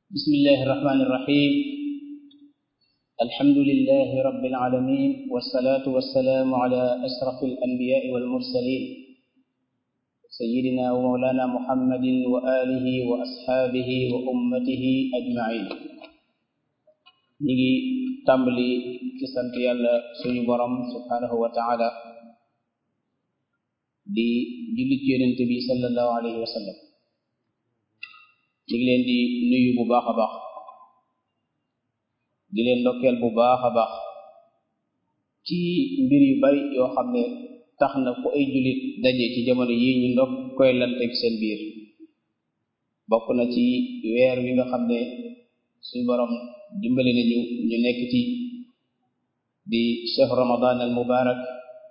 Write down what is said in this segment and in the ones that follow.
بسم الله الرحمن الرحيم الحمد لله رب العالمين والصلاة والسلام على أشرف الأنبياء والمرسلين سيدنا ومولانا محمد وآله وأصحابه وأمته أجمعين نيجي تملي كسنت يالا سوني بروم سبحانه وتعالى di julli ci yonent bi sallallahu alayhi wa sallam ñu ngi leen di nuyu bu baax a baax di leen ndokkeel bu baax a baax ci mbir yu bari yoo xam ne tax na fu ay jullit daje ci jamono yi ñu ndokk koy lanteeg seen biir bokk na ci weer wi nga xam ne suñu borom dimbali nañu ñu nekk ci di cheikh ramadan al mubarak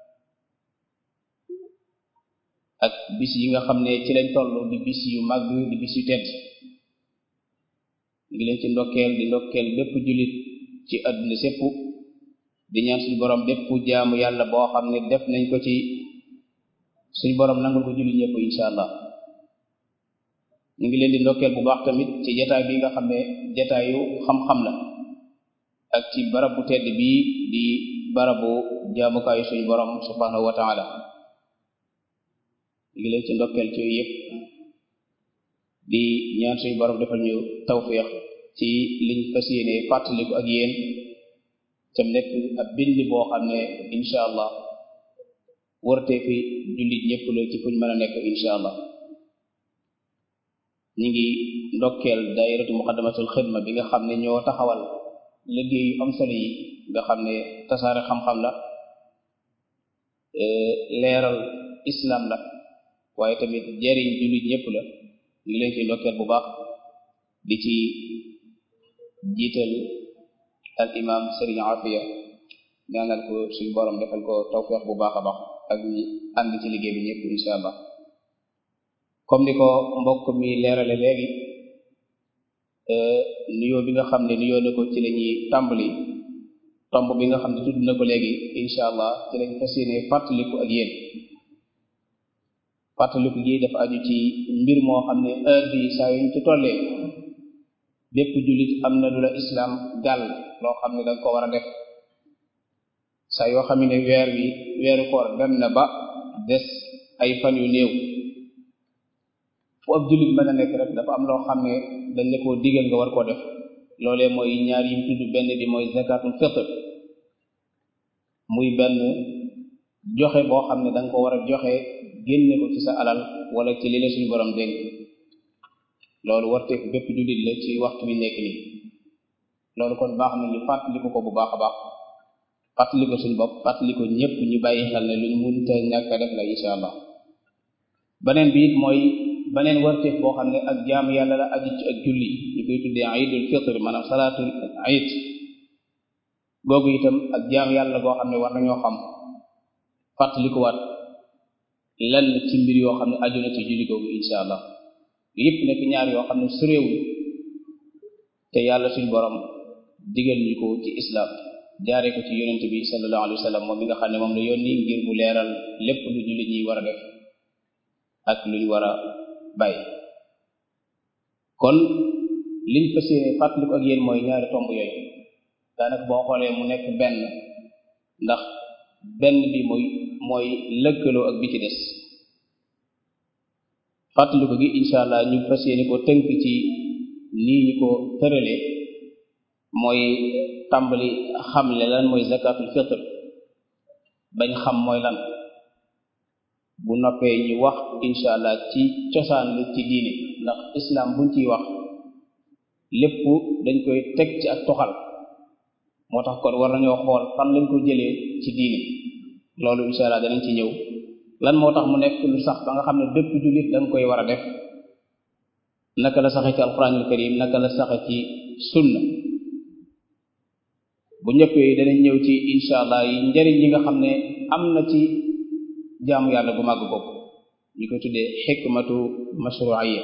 ak bis yi nga xam ne ci lañ toll di bis yu màgg di bis yu tedd ngi leen ci ndokkeel di ndokkeel bépp jullit ci àdduna sépp di ñaan suñu borom bépp jaamu yàlla boo xam ne def nañ ko ci suñu borom nangul ko jullit ñëpp insha allah ñu ngi leen di ndokkeel bu baax tamit ci jataay bi nga xam ne jataayu xam-xam la ak ci barab bu tedd bii di barabu jaamukaayu suñu borom subhanahu wa taala ngi leen ci ndokkeel ci yëpp di ñaan suñu borom defal ñu tawfiq ci liñ fas yéene fàttaliku ak yéen te nekk ab bind boo xam ne incha allah wërtee fi jullit ñëpp la ci fuñ mën a nekk incha allah ñi ngi ndokkeel daayiratu muqaddamatul xidma bi nga xam ne ñoo taxawal liggéey yu am solo yi nga xam ne tasaare xam-xam la leeral islam la waaye tamit jariñ jullit ñëpp la ngi leen ci ndokkeel bu baax di ci jiital al imam sëriñ afiya ñaanal ko suñu borom defal ko tawfiq bu baax a baax ak ñi ànd ci liggéey bi ñëpp insha allah comme ni ko mbokk mi leerale léegi nuyoo bi nga xam ne nuyoo na ko ci la ñuy tàmbali tomb bi nga xam ne tudd na ko léegi insha allah ci lañ fas yéene fàttaliku ak yéen fàttaliku gi dafa aju ci mbir moo xam ne heure bi saa yuñ ci tollee bépp jullit am na lu la islam gàll loo xam ne danga ko war a def saa yoo xam ne weer wi weeru koor dem na ba des ay fan yu néew fu ab jullit mën a nekk rek dafa am loo xam ne dañ la koo digal nga war koo def loolee mooy ñaar yi mu tudd benn bi mooy zakatul fitr muy benn joxe boo xam ne danga ko war a joxe génne ko ci sa alal wala ci li la suñu borom dénk loolu warteeku bépp jullit la ci waxtu bi nekk nii loolu kon baax na ñu fàttaliku ko bu baax a baax fàttaliku suñu bopp fàttaliku ñëpp ñu bàyyi xel ne luñ mënta ñàkk a def la insha allah beneen bi it mooy beneen warteef boo xam ne ak jaamu yàlla la aju ci ak julli ñu koy tuddee aidul fitr maanaam salaatul aid googu itam ak jaamu yàlla boo xam ne war nañoo xam fàttalikuwaat lenn ci mbir yoo xam ne aju na ci julli googu insha allah yëpp nekk ñaar yoo xam ne suréewul te yàlla suñ borom digal ñu ko ci islam jaaree ko ci yonent bi sallallahu alayhi wa sallam moom mi nga xam ne moom la yónni ngir mu leeral lépp lu julli ñuy war a def ak lu ñu war a bàyyi kon liñ fas yéene fàttaliku ak yéen mooy ñaari tomb yooyu daanaka boo xoolee mu nekk benn ndax benn bi mooy mooy lëkkaloo ak bi ci des fàttaliku gi incha allah ñu fas yéene ko tënk ci nii ñu ko tëralee mooy tàmbali xamle lan mooy zakatul fitr bañ xam mooy lan bu noppee ñu wax incha allah ci cosaan li ci diine ndax islam buñ ciy wax lépp dañ koy teg ci ak toxal moo tax kon war nañoo xool fan lañ ko jëlee ci diine loolu incha allah danañ ci ñëw lan moo tax mu nekk lu sax ba nga xam ne bépp jullit da nga koy war a def naka la saxe ci alquranul karim naka la saxe ci sunna bu ñëppee danañ ñëw ci incha allah yi njariñ yi nga xam ne am na ci jaamu yàlla bu màgg boobu ñu koy tuddee xikmatu mashru'iyya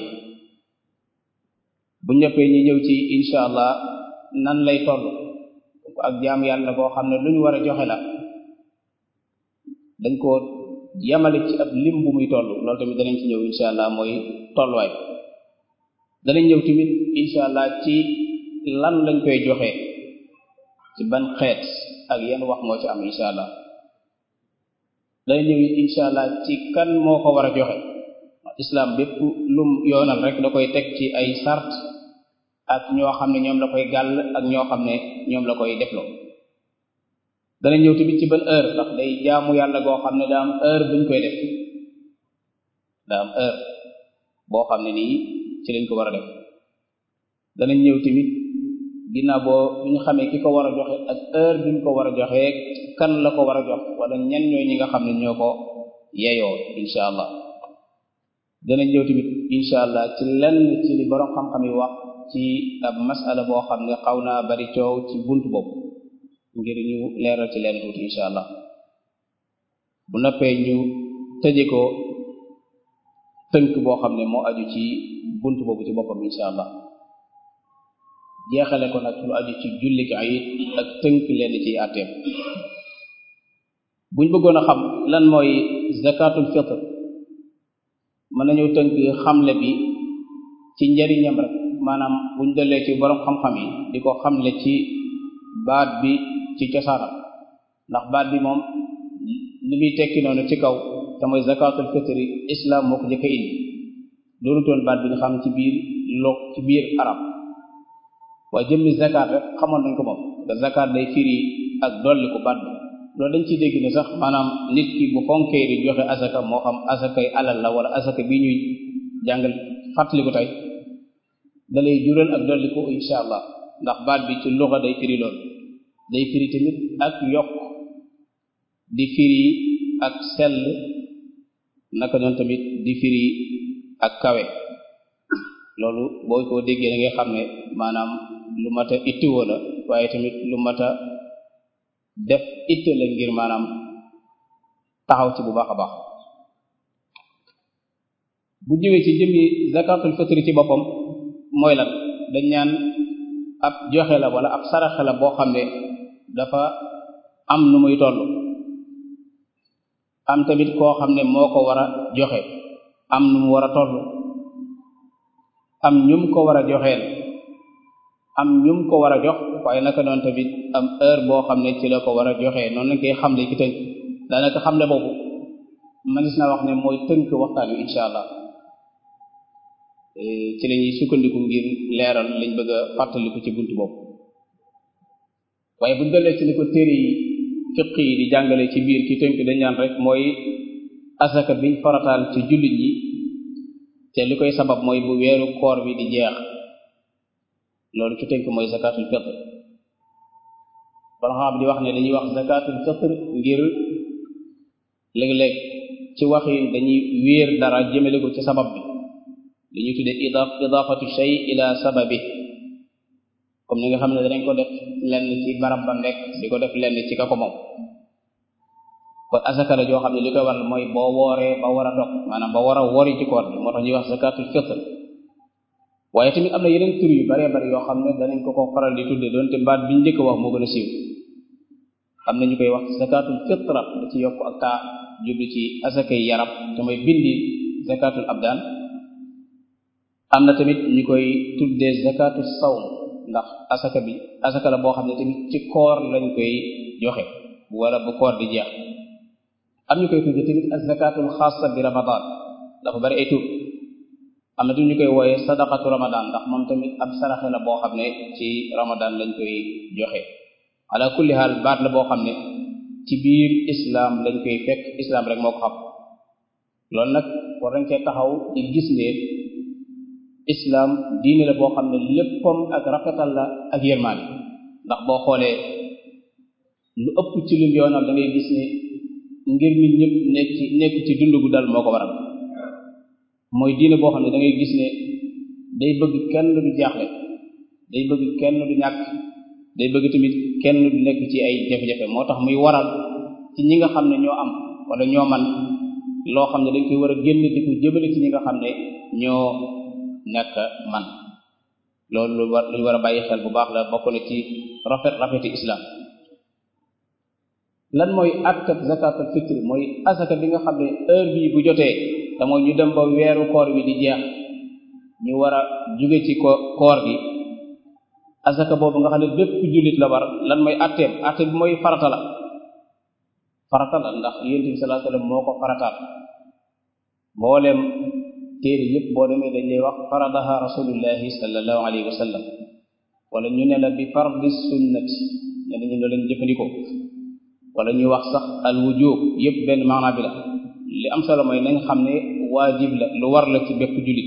bu ñëppee ñu ñëw ci incha allah nan lay toll ak jaamu yàlla boo xam ne lu ñu war a joxe la dañ ko yamale ci ab lim bu muy toll loolu tamit danañ ci ñëw incha allah mooy tolluwaay danañ ñëw tamit incha allah ci lan lañ koy joxe ci ban xeet ak yenn wax moo ci am incha allah danañ ñëw incha allah ci kan moo ko war a joxe islam bépp lum yoonal rek da koy teg ci ay sart ak ñoo xam ne ñoom la koy gàll ak ñoo xam ne ñoom la koy defloo dana ñëw tamit ci ban heure ndax day jaamu yàlla goo xam ne daa am heure buñ koy def daa am heure boo xam ne nii ci lañ ko war a def danañ ñëw tamit ginnaaw boo bu ñu xamee ki ko war a joxe ak heure bi ñu ko war a joxe kan la ko war a jox wala ñan ñooy ñi nga xam ne ñoo ko yeyoo incha allah danañ ñëw tamit incha allah ci lenn ci li borom xam-xam yi wax ci ab masala boo xam ne xaw naa bari coow ci bunt boobu ngir ñu leeral ci leen tuuti incha allah bu noppee ñu tëje ko tënk boo xam ne moo aju ci bunt boobu ci boppam incha allah jeexale ko nag lu aju ci julli ki ayit ak tënk leen ci àtteem buñ bëggoon a xam lan mooy zakatul fitr mën nañu tënk xamle bi ci njariñam rek maanaam buñ dellee ci borom xam-xam yi di ko xamle ci baat bi ci cosaanam ndax baat bi moom li muy tekki noonu ci kaw te mooy zakatul fitri islam moo ko jëkk a indi doonu toon baat bi ñu xam ci biir lo ci biir arab waaye jëmmi zakat rek xamoon nañ ko moom te zakat day firi ak dolli ko baat bi loolu dañ ciy dégg ne sax maanaam nit ki bu fonkee di joxe asaka moo xam asakay alal la wala asaka bi ñuy jàngal fàttali ko tey da lay jural ak dolli ko insha allah ndax baat bi ci luxa day firi loolu day firi tamit ak yokk di firi ak sell naka noonu tamit di firi ak kawe loolu boo ko déggee da ngay xam ne maanaam lu mat a ittiwoo la waaye tamit lu mat a def itte la ngir maanaam taxaw ci bu baax a baax bu ñëwee ci jëmmi zakatul fitri ci boppam mooy lan dañ ñaan ab joxe la wala ab saraxe la boo xam ne dafa am nu muy toll am tamit koo xam ne moo ko war a joxe am nu mu war a toll am ñum ko war a joxeel am ñum ko war a jox waaye naka noonu tamit am heure boo xam ne ci la ko war a joxee noonu lañ koy xamle ki tënk daanaka xamle boobu manis na wax ne mooy tënk waxtaan wi incha allah ci la ñuy sukkandiku ngir leeral lañ bëgg a fàttaliku ci bunt boobu waaye buñ dellee ci ni ko téere yi fiq yi di jàngale ci biir ci tënk dañ ñaan rek mooy asaka biñ farataal ci jullit yi te li koy sabab mooy bu weeru koor bi di jeex loolu ci tënk mooy zakatul fitr bala xam di wax ne dañuy wax zakatul fitr ngir léeg-léeg ci wax yi dañuy wéer dara jëmale ko ci sabab bi li ñuy tuddee idaf idafatu shay ila sababi comme ni nga xam ne danañ ko def lenn ci barab ba nekk di ko def lenn ci ka ko moom kon asaka la joo xam ne li koy waral mooy boo wooree ba war a dog maanaam ba war a wori ci koor bi moo tax ñuy wax zakatul fitr waaye tamit am na yeneen tur yu baree bari yoo xam ne danañ ko ko faral di tudde doonte baat biñ njëkk wax moo gën a siiw am na ñu koy wax zakatul fitra da ci yokk ak taa jublu ci asakay yaram te mooy bindi zakatul abdaan am na tamit ñu koy tuddee zakatul sawm ndax asaka bi asaka la boo xam ne tamit ci koor lañ koy joxe wala bu koor di jeex am ñu koy tuddee tamit ak zakatul xaasa bi ramadan dafa bari ay tur am na tamit ñu koy wooyee sadaqatu ramadan ndax moom tamit ab saraxe la boo xam ne ci ramadan lañ koy joxe ala kulli haal baat la boo xam ne ci biir islam lañ koy fekk islam rek moo ko xam loolu nag war nañ cee taxaw di gis ne islam diine la boo xam ne léppam ak rafetal la ak yërmaane ndax boo xoolee lu ëpp ci lim yoonal da ngay gis ne ngir nit ñëpp nekk ci nekk ci dund gu dal moo ko waral mooy diine boo xam ne da ngay gis ne day bëgg kenn du jaaxle day bëgg kenn du ñàkk day bëgg tamit kenn du nekk ci ay jafe-jafe moo tax muy waral ci ñi nga xam ne ñoo am wala ñoo man loo xam ne dañ koy war a génn di ko jëmale ci ñi nga xam ne ñoo nekk man loolu lu war lu war a bàyyi xel bu baax la bokk na ci rafet rafeti islam lan mooy atkat zakatul fitri mooy asaka bi nga xam ne heure bii bu jotee te mooy ñu dem ba weeru koor wi di jeex ñu war a jóge ci ko koor gi asaka boobu nga xam ne bépp jullit la war lan mooy atteem atte bi mooy farata la farata la ndax yonent bi sallallahu alayhi wasallam moo ko farataal mboolem téere yëpp boo demee dañ lay wax faradaha rasulullahi sallallahu alayhi wa sallam wala ñu ne la bi fardi sunnati ñe dañu loolu lañ jëfandikoo wala ñuy wax sax al wujub yëpp benn maanaa bi la li am solo mooy nañ xam ne waajib la lu war la ci bépp jullit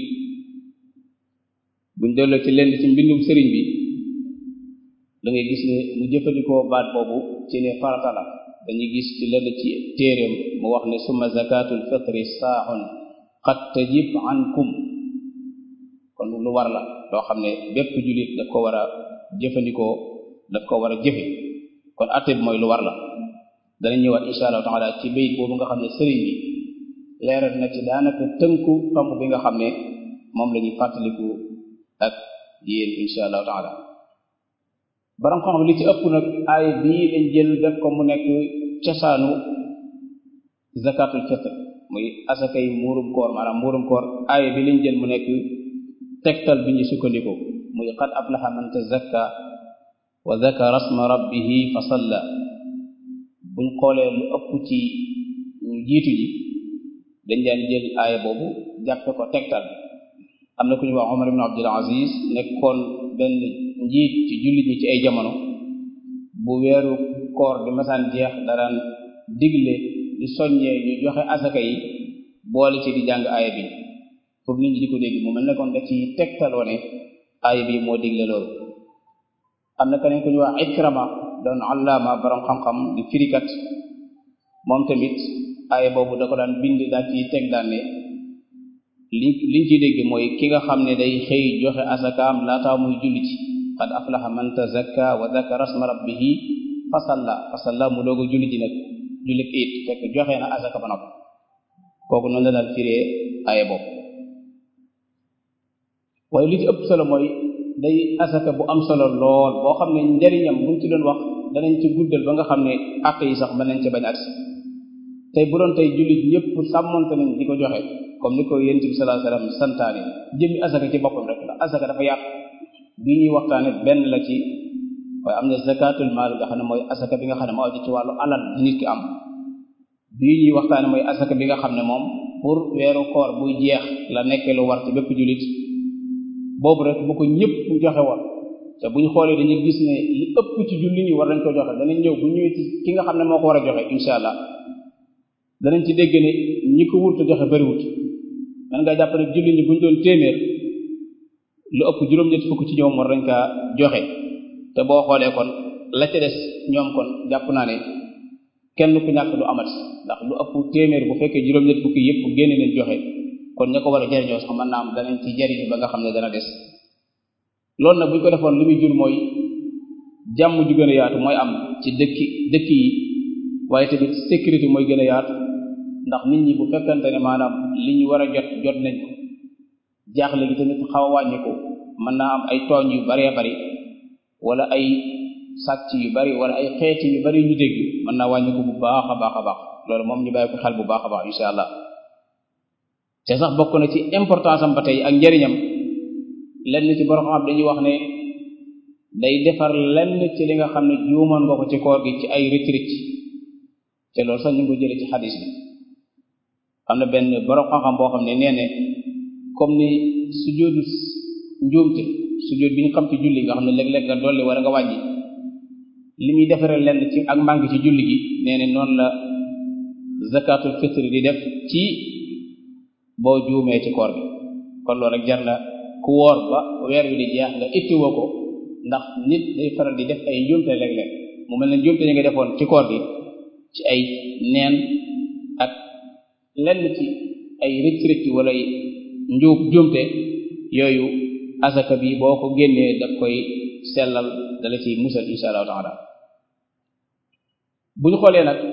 buñ delloo ci lenn ci mbindum sëriñ bi da ngay gis ne mu jëfandikoo baat boobu ci ne farata la dañuy gis ci lenn ci téeréem mu wax ne summa zakatul fitri saaxun qad tajib ankum kon lu war la loo xam ne bépp jullit daf ko war a jëfandikoo daf ko war a jëfe kon atte bi mooy lu war la danañ ñëwaat insha allahu taala ci bayit boobu nga xam ne sëriñ bi leeral na ci daanaka tënku tomb bi nga xam ne moom la ñuy fàttaliku ak yéen insha allahu taala borom xam li ci ëpp nag aay bii lañ jël def ko mu nekk cosaanu zakatul fitr muy asakay muurum koor maanaam muurum koor aay bi lañ jël mu nekk tegtal bi ñu sukkandiko muy qad aflaha man tazakka wa zakara asma rabbihi fa salla buñ xoolee lu ëpp ci ñu jiitu ji dañ daan jël aaya boobu jàppe ko tegtal am na ku ñu wax Omar ibn Abdul Aziz nekkoon benn njiit ci jullit ñi ci ay jamono bu weeru koor di masaan jeex daraan digle di soññee ñu joxe asaka yi boole ci di jàng aaya bi pour nit ñi di ko dégg mu mel ne kon da ci tegtaloo ne aaya bi moo digle loolu am na keneen ku ñu wax Ikrama doon allaama borom xam-xam di firikat moom tamit aaya boobu da ko daan bind daal ci teg daan ne li liñ ciy dégg mooy ki nga xam ne day xëy joxe asakaam laataa muy julliti qad aflaha man tazakka wa zakara asma rabbihi fasalla fasalla mu doog a julli ji nag jullit it fekk joxe na asaka ba noppi kooku noonu la daal firee aaya boobu waaye li ci ëpp solo mooy day asaka bu am solo lool boo xam ne njariñam buñ ci doon wax danañ ci guddal ba nga xam ne àtte yi sax mën nañ ci bañ agsi tey bu doon tey jullit ñëpp sàmmonte nañ di ko joxe comme ni ko yonent bi sallallahu alayhi wasallam santaane jëmmi asaka ci boppam rek ndax asaka dafa yaatu bi ñuy waxtaane benn la ci waaye am na zakatul maal nga xam ne mooy asaka bi nga xam ne moo aju ci wàllu alal bi nit ki am bii ñuy waxtaane mooy asaka bi nga xam ne moom pour weeru koor buy jeex la nekkee lu war ci bépp jullit boobu rek bu ko ñëpp joxe woon te bu ñu xoolee dañuy gis ne li ëpp ci julli ñi war nañ ko joxe danañ ñëw bu ñëwee ci ki nga xam ne moo ko war a joxe insha allah danañ ci dégg ne ñi ko wurtu joxe bariwut man nga jàpp ne julli ñi bu ñu doon téeméer lu ëpp juróom-ñett fukk ci ñoom war nañ kaa joxe te boo xoolee kon la ca des ñoom kon jàpp naa ne kenn ku ñàkk du amat ndax lu ëpp téeméer bu fekkee juróom-ñett fukki yëpp génne nañ joxe kon ña ko war a jariñoo sax mën naa am danañ ci jariñu ba nga xam ne dana des loolu nag bu ñu ko defoon li muy jur mooy jàmm ju gën a yaatu mooy am ci dëkki dëkk yi waaye tamit sécurité mooy gën a yaatu ndax nit ñi bu fekkante ne maanaam li ñu war a jot jot nañ ko jaaxle gi tamit xaw a wàññiku mën naa am ay tooñ yu baree bari wala ay sàcc yu bari wala ay xeeti yu bari ñu dégg mën naa wàññiku bu baax a baax a baax loolu moom ñu bàyyi ko xel bu baax a baax insha allah te sax bokk na ci importance am ba tey ak njariñam lenn ci borom xam dañuy wax ne day defar lenn ci li nga xam ne juumoon nga ko ci koor gi ci ay rëcc rëcc te loolu sax ñu ngi ko jëlee ci xadis bi am na benn borom xam-xam boo xam ne nee ne comme ni sujjóotu njuumte sujjóot bi ñu xam ci julli nga xam ne léeg-léeg nga dolli wala nga wàññi li muy defaree lenn ci ak manque ci julli gi nee ne noonu la zakatul fitri di def ci boo juumee ci koor bi kon loolu rek jar na ku woor ba weer wi di jeex nga ittiwoo ko ndax nit day faral di def ay njuumte léeg-léeg mu mel ne njuumte yi nga defoon ci koor gi ci ay neen ak lenn ci ay rëcc rëcc wala njuub njuumte yooyu asaka bi boo ko génnee daf koy sellal dala ci musal insha allahu taala bu ñu xoolee nag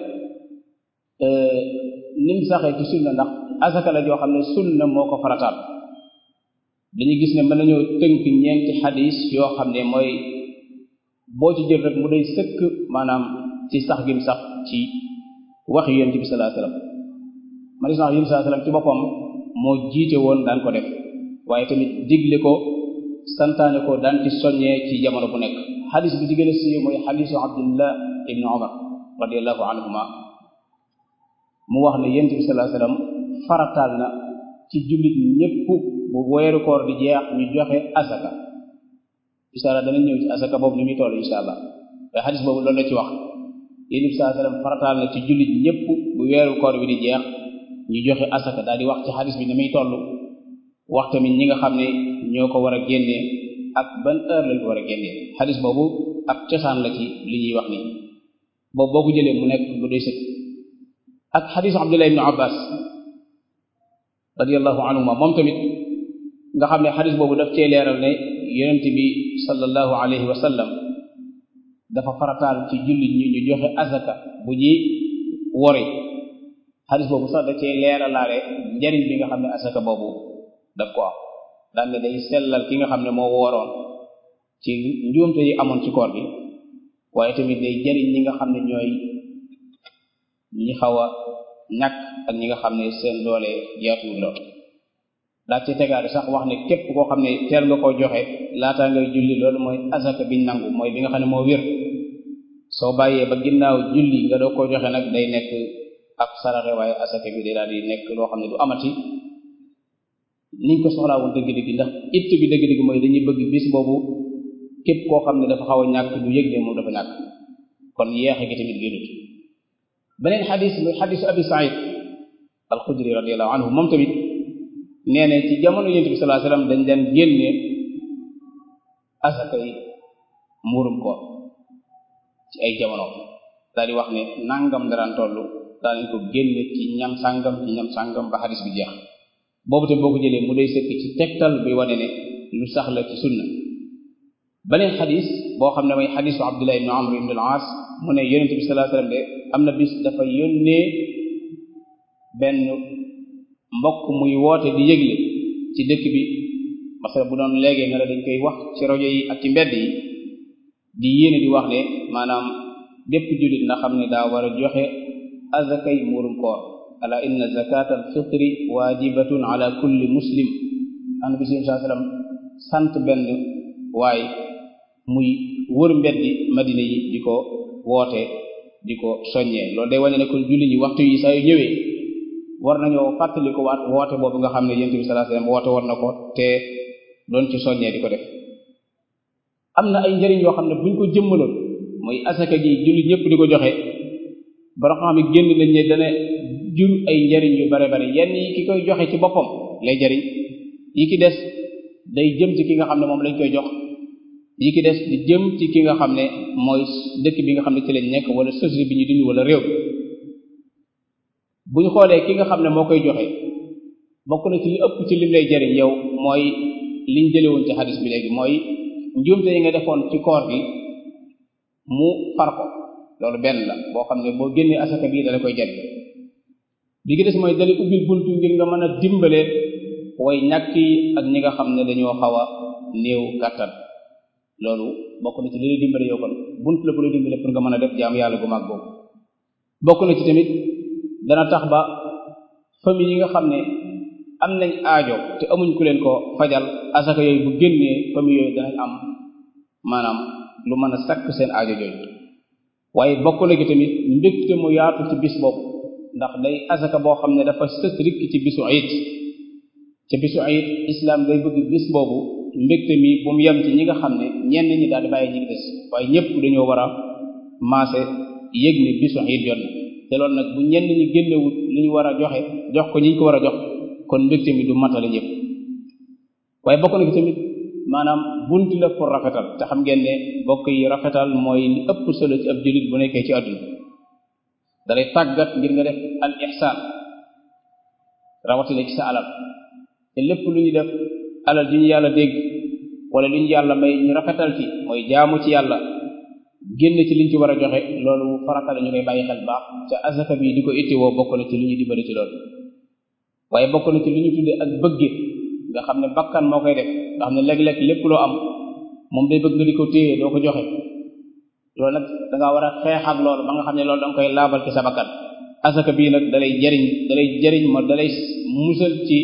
nim saxee ci sunna ndax asaka la joo xam ne sunna moo ko farataal dañuy gis ne mën nañoo tënk ñeenti xadis yoo xam ne mooy boo ci jël rek mu day sëkk maanaam ci sax gim sax ci wax yonent bi sallallahu alayhi wasallam ma di sax yonent sallallahu alayhi wasallam ci boppam moo jiite woon daan ko def waaye tamit digle ko santaane ko daan ci soññee ci jamono bu nekk xadis bi ci gën a siiw mooy xadisu abdullah ibni omar radiallahu anhuma mu wax ne yonent bi sallallahu alayhi wasallam farataal na ci jullit ñépp bu weeru koor di jeex ñu joxe asaka insha allah danañ ñëw ci asaka boobu ni muy toll insha allah waaye xadis boobu loolu la ci wax yonent bi sallallahu alayhi wasallam farataal na ci jullit ñépp bu weeru koor bi di jeex ñu joxe asaka daal di wax ci xadis bi ni muy toll wax tamit ñi nga xam ne ñoo ko war a génnee ak ban heure lañ ko war a génnee xadis boobu ab cosaan la ci li ñuy wax nii boobu boo ko jëlee mu nekk bu doy sëkk ak xadisu abdullah ibnu abbas radiallahu anhuma moom tamit nga xam ne xadis boobu daf cee leeral ne yonent bi sallallahu alayhi wa sallam dafa farataal ci jullit ñi ñu joxe azaka bu ñi wori xadis boobu sax da cee leeralaale njariñ bi nga xam ne azaka boobu daf ko am daan ne day sellal ki nga xam ne moo wooroon ci njuumte yi amoon ci koor bi waaye tamit day jariñ ñi nga xam ne ñooy ñi xaw a ñàkk ak ñi nga xam ne seen doole yaatuwul lool daa ci tegaale sax wax ne képp koo xam ne teel nga koo joxe laataa ngay julli loolu mooy azaka biñ nangu mooy bi nga xam ne moo wér soo bàyyee ba ginnaaw julli nga doo koo joxe nag day nekk ab saraxe waaye azaka bi day daal di nekk loo xam ne du amati niñ ko soxlaa woon dëgg-dëgg ndax it bi dëgg-dëgg mooy dañuy bëgg bis boobu képp koo xam ne dafa xaw a ñàkk du yëg ne moom dafa ñàkk kon yeexe gi tamit gënut beneen xadis muy xadisu abi said alxudri radiallahu anhu moom tamit nee ne ci jamono yonent bi sallallahu alayhi wasallam dañ daan génne asaka yi muurum koor ci ay jamono daal di wax ne nangam daraan toll daa nañ ko génne ci ñam sàngam ci ñam sàngam ba xadis bi jeex boobu te boo ko jëlee mu day sëkk ci tegtal buy wane ne lu sax la ci sunna beneen xadis boo xam ne mooy xadisu abdullah ibn amr ibn al-aas mu ne yonent bi sallallahu alayhi wasallam de am na bis dafa yónnee benn mbokk muy woote di yëgle ci dëkk bi masala bu doon léegi nga ne dañ koy wax ci rajo yi ak ci mbedd yi di yéene di wax ne maanaam bépp jullit na xam ne daa war a joxe azakay muurum koor ala inna zakat al fitri wajibatun ala kulli muslim an bi sallallahu alayhi wasallam sant benn waaye muy wër mbeddi madina yi di ko woote di ko soññee loolu day wane ne kon julli ñi waxtu yi saa yu ñëwee war nañoo fàttali ko waat woote boobu nga xam ne yonent bi sallallahu alayhi wasallam woote war na ko te doon ci soññee di ko def am na ay njëriñ yoo xam ne buñ ko jëmmaloon muy asaka ji julli ñëpp di ko joxe bara xam ne génn nañ ne dana jur ay njëriñ yu bare bare yenn yi ki koy joxe ci boppam lay jëriñ yi ki des day jëm ci ki nga xam ne moom lañ koy jox yi ki des di jëm ci ki nga xam ne mooy dëkk bi nga xam ne ci lañ nekk wala société bi ñu dund wala réew bu ñu xoolee ki nga xam ne moo koy joxe bokk na ci li ëpp ci lim lay jariñ yow mooy liñ jëlewoon ci xadis bi léegi mooy njuumte yi nga defoon ci koor gi mu far ko loolu benn la boo xam ne boo génnee asaka bii dala koy jariñ bi gi des mooy dali ubbil buntu ngir nga mën a dimbale way ñàkk yi ak ñi nga xam ne dañoo xaw a néew kàttan loolu bokk na ci li lay dimbale yow kon bunt la bu lay dimbale pour nga mën a def jaamu yàlla gu mag boobu bokk na ci tamit dana tax ba famille yi nga xam ne am nañ aajo te amuñ ku leen ko fajal asaka yooyu bu génnee famille yooyu danañ am maanaam lu mën a sakk seen aajo jooju waaye bokk na ci tamit mbégte mu yaatu ci bis boobu ndax day asaka boo xam ne dafa sës rikk ci bisu ayit ci bisu ayit islam day bëgg bis boobu mbégte mi bu mu yem ci ñi nga xam ne ñenn ñi daal di bàyyi ñi ngi des waaye ñëpp dañoo war a maase yëg ne bisu ayit jot na te loolu nag bu ñenn ñi génnewut li ñu war a joxe jox ko ñi ñu ko war a jox kon mbégte mi du matale ñëpp waaye bokk na ci tamit maanaam bunt la pour rafetal te xam ngeen ne bokk yi rafetal mooy li ëpp solo ci ab jullit bu nekkee ci àdduna dalay tàggat ngir nga def al ihsaan rawatina ci sa alal te lépp lu ñu def alal ji ñu yàlla dégg wala lu ñu yàlla may ñu rafetal ci mooy jaamu ci yàlla génn ci liñ ci war a joxe loolu farata la ñu koy bàyyi xel baax ca asaka bi di ko ittiwoo bokk na ci lu ñu dimbali ci loolu waaye bokk na ci lu ñu tuddee ak bëgge nga xam ne bakkan moo koy def nga xam ne léeg-léeg lépp loo am moom day bëgg nga di ko téye doo ko joxe loolu nag da ngaa war a xeex ak loolu ba nga xam ne loolu da nga koy laabal ci sa bakkan asaka bii nag dalay jariñ dalay jariñ ma dalay musal ci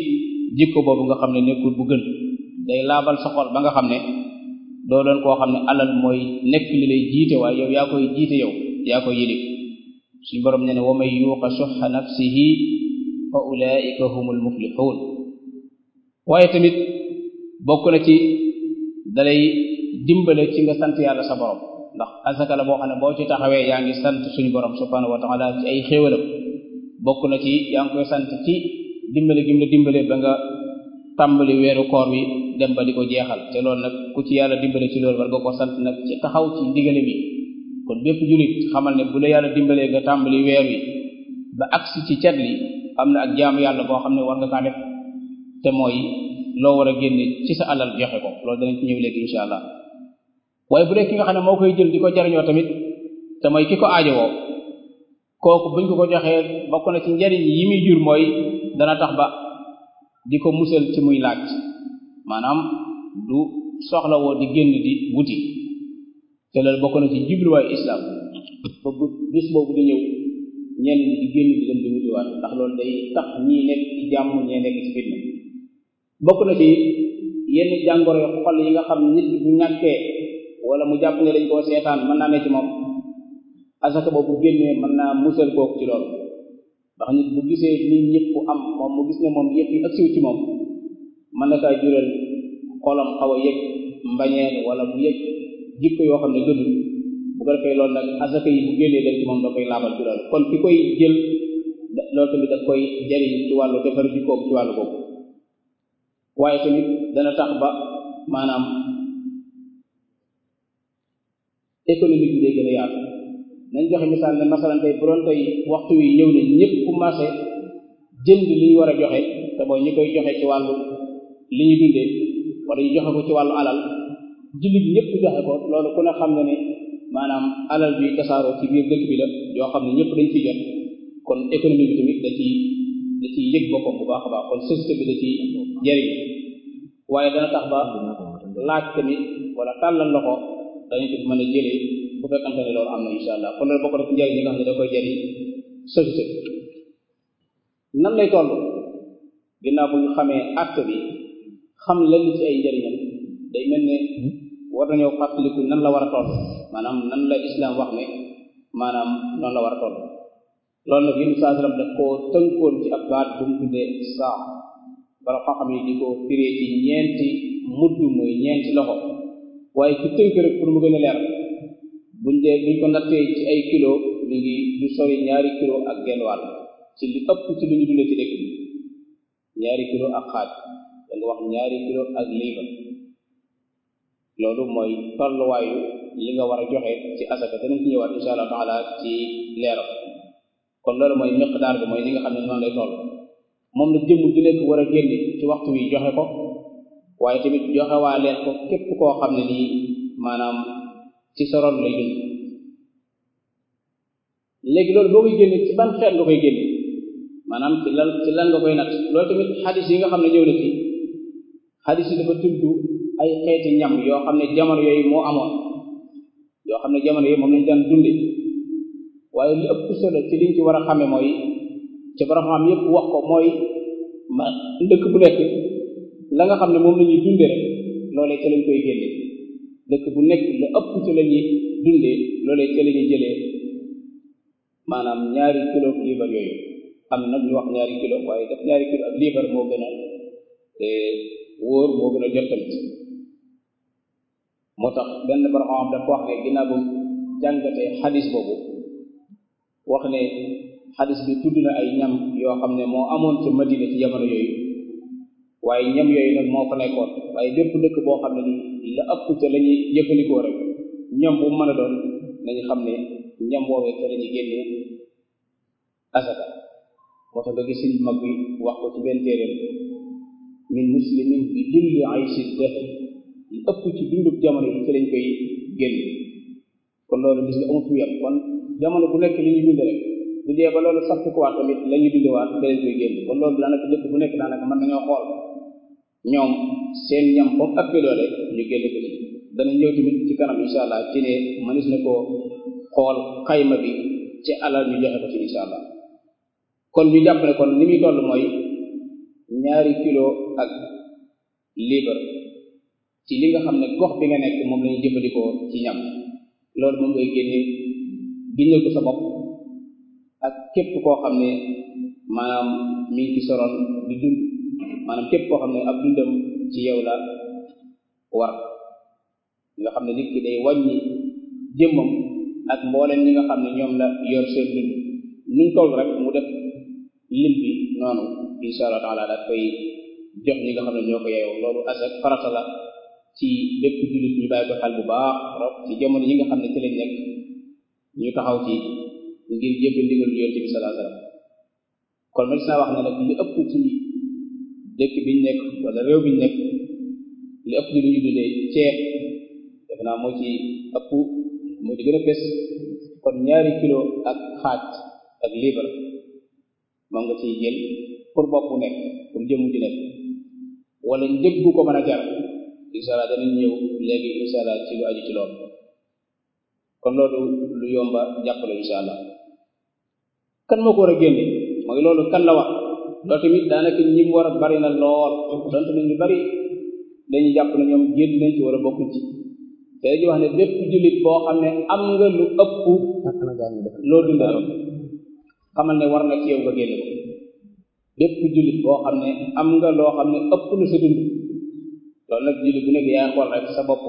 jikko boobu nga xam ne nekkul bu gën day laabal sa xol ba nga xam ne doo doon koo xam ne alal mooy nekk li lay jiite waaye yow yaa koy jiite yow yaa koy yilif suñu borom ne ne wa man yuuqa suxa nafsihi fa ulaika humul muflixuun waaye tamit bokk na ci dalay dimbale ci nga sant yàlla sa borom ndax asaka la boo xam ne boo ci taxawee yaa ngi sant suñu borom subhanahu wa taala ci ay xéewalam bokk na ci yaa ngi koy sant ci dimbale gim la dimbale ba nga tàmbali weeru koor wi dem ba di ko jeexal te loolu nag ku ci yàlla dimbale ci loolu war nga ko sant nag ci taxaw ci ndigale bi kon bépp julit xamal ne bu la yàlla dimbalee nga tàmbali weer wi ba agsi ci cat li am na ak jaamu yàlla boo xam ne war nga kaa def te mooy loo war a génne ci sa alal joxe ko loolu danañ ci ñëw léegi incha allah waaye bu dee ki nga xam ne moo koy jël di ko jariñoo tamit te mooy ki ko aajowoo kooku buñ ko ko joxee bokk na ci njariñ yi muy jur mooy dana tax ba di ko musal ci muy laaj maanaam du soxlawoo di génn di wuti te loolu bokk na ci jubluwaayu islam ba bu bis boobu di ñëw ñenn ñi di génn di dem di wutiwaat ndax loolu day tax ñii nekk ci jàmm ñee nekk ci fitna bokk na ci yenn jàngoro yu xol yi nga xam nit bu ñàkkee wala mu jàpp ne dañ koo seetaan mën naa ne ci moom asaka boobu génnee mën naa musal kooku ci loolu ndax nit bu gisee nit ñëpp am moom mu gis ne moom yëpp yi agsiw ci moom mën na kaa jural xolam xaw a yëg mbañeel wala mu yëg jikko yoo xam ne gënul bu ko defee loolu nag asaka yi bu génnee dem ci moom da koy laabal ci loolu kon ki koy jël loolu tamit da koy jariñ ci wàllu defar jikkoom ci wàllu boobu waaye tamit dana tax ba maanaam économique bi day gën a yaatu nañ joxe misaal ne masalan tey bu doon tey waxtu wi ñëw ne ñëpp commencé jënd li ñu war a joxe te mooy ñi koy joxe ci wàllu li ñu dundee wala ñu joxe ko ci wàllu alal jullit ñëpp joxe ko loolu ku ne xam ne ne maanaam alal bi tasaaroo ci biir dëkk bi la yoo xam ne ñëpp dañ ciy jot kon économie bi tamit da ciy da ciy yëg boppam bu baax a baax kon société bi da ciy jariñ waaye dana tax ba laaj tamit wala tàllal loxo dañu ko mën a jëlee bu fekkante ne loolu am na insha allah kon loolu bokk na ci njariñ yi nga xam ne da koy jariñ société bi nan lay toll ginnaaw bu ñu xamee acte bi xam lenn ci ay njariñam day mel ne war nañoo fàttaliku nan la war a toll maanaam nan la islam wax ne maanaam noonu la war a toll loolu nag yéen saa sallam daf koo tënkoon ci ab baat bu mu tuddee saa bara xam-xam yi di ko firee ci ñeenti mudd muy ñeenti loxo waaye ci tënk rek pour mu gën a leer buñ dee buñ ko nattee ci ay kilo mi ngi du sori ñaari kilo ak genn wàll ci li ëpp ci li ñu dundee ci dëkk bi ñaari kilo ak xaaj da nga wax ñaari kilo ak liibar loolu mooy tolluwaayu li nga war a joxe ci asaka danañ ci ñëwaat insha allah taala ci leeral kon loolu mooy miqdaar bi mooy li nga xam ne noonu lay toll moom la jëmm ju nekk war a génne ci waxtu wi joxe ko waaye tamit joxe waa leen ko képp koo xam ne nii maanaam ci sa ron lay dund léegi loolu boo koy génne ci ban xeet nga koy génne maanaam ci lan ci lan nga koy natt loolu tamit xadis yi nga xam ne ñëw na ci xadis yi dafa tudd ay xeeti ñam yoo xam ne jamono yooyu moo amoon yoo xam ne jamono yooyu moom lañ daan dunde waaye li ëpp solo ci liñ ci war a xame mooy ci borom xam yëpp wax ko mooy ma dëkk bu nekk la nga xam ne moom la ñuy dunde rek loolee ca lañ koy génne dëkk bu nekk la ëpp ci la ñuy dundee loolee ca la ñuy jëlee maanaam ñaari kilo liibar yooyu am nag ñu wax ñaari kilo waaye def ñaari kilo ak liibar moo gën a wóor moo gën a jot tamit moo tax benn borom xam dafa wax ne ginnaaw bu jàngatee xadis boobu wax ne xadis bi tudd na ay ñam yoo xam ne moo amoon ci madina ci jamono yooyu waaye ñam yooyu nag moo fa nekkoon waaye bépp dëkk boo xam ne ni la ëpp ca la ñuy jëfandikoo rek ñam bu mën a doon nañu xam ne ñam woowee ca la ñuy génnee asaka moo tax nga gis suñ mag bi wax ko ci benn téeréem min muslimin bi julli aysi dëx li ëpp ci dundub jamono yi ci lañ koy génn kon loolu gis nga amut fu yem kon jamono bu nekk li ñu dund rek bu dee ba loolu soppi ko waat tamit la ñu dundewaat da lañ koy génn kon loolu daanaka dëkk bu nekk daanaka mën nañoo xool ñoom seen ñam foofu ëppee doole ñu génn ko ci dana ñëw tamit ci kanam incha allah ci ne mënis na koo xool xayma bi ci alal ñu joxe ko ci incha allah kon ñu jàpp ne kon li muy toll mooy ñaari kilo ak liibar ci li nga xam ne gox bi nga nekk moom lañuy jëfandikoo ci ñam loolu moom ngay génne bindal ko sa bopp ak képp koo xam ne maanaam mi ngi ci soroon di dund maanaam képp koo xam ne ab dundam ci yow la war nga xam ne nit ki day wàññi jëmmam ak mbooleem ñi nga xam ne ñoom la yor seen dund nuñ toll rek mu def lim bi noonu insha allah taala daal koy jox ñi nga xam ne ñoo ko yeew loolu asak farata la ci bépp jullit ñu bàyyi ko xel bu baax rek ci jamono yi nga xam ne ci lañ nekk ñu taxaw ci ngir jëfe ndigal yonent bi sallallahu alayhi wasallam kon ma gis naa wax ne nag li ëpp ci dëkk biñ nekk wala réew biñ nekk li ëpp ci lu ñu dundee ceeb def naa moo ci ëpp moo ci gën a fes kon ñaari kilo ak xaaj ak liibar moom nga ciy jël pour bopp bu nekk pour jëmm ji nekk wala njëg gu ko mën a jar incha allah danañ ñëw léegi incha allah ci lu aju ci loolu kon loolu lu yomba jàppale incha allah kan moo ko war a génne mooy loolu kan la wax loolu tamit daanaka ñi mu war a bari na lool donte na ñu bari dañuy jàpp ne ñoom génn nañ ci war a bokkuñ ci te dañuy wax ne bépp jullit boo xam ne am nga lu ëpp loo dundal xamal ne war na ci yow nga génne ko bépp jullit boo xam ne am nga loo xam ne ëpp na sa dund loolu nag jullit bu nekk yaa xool rek sa bopp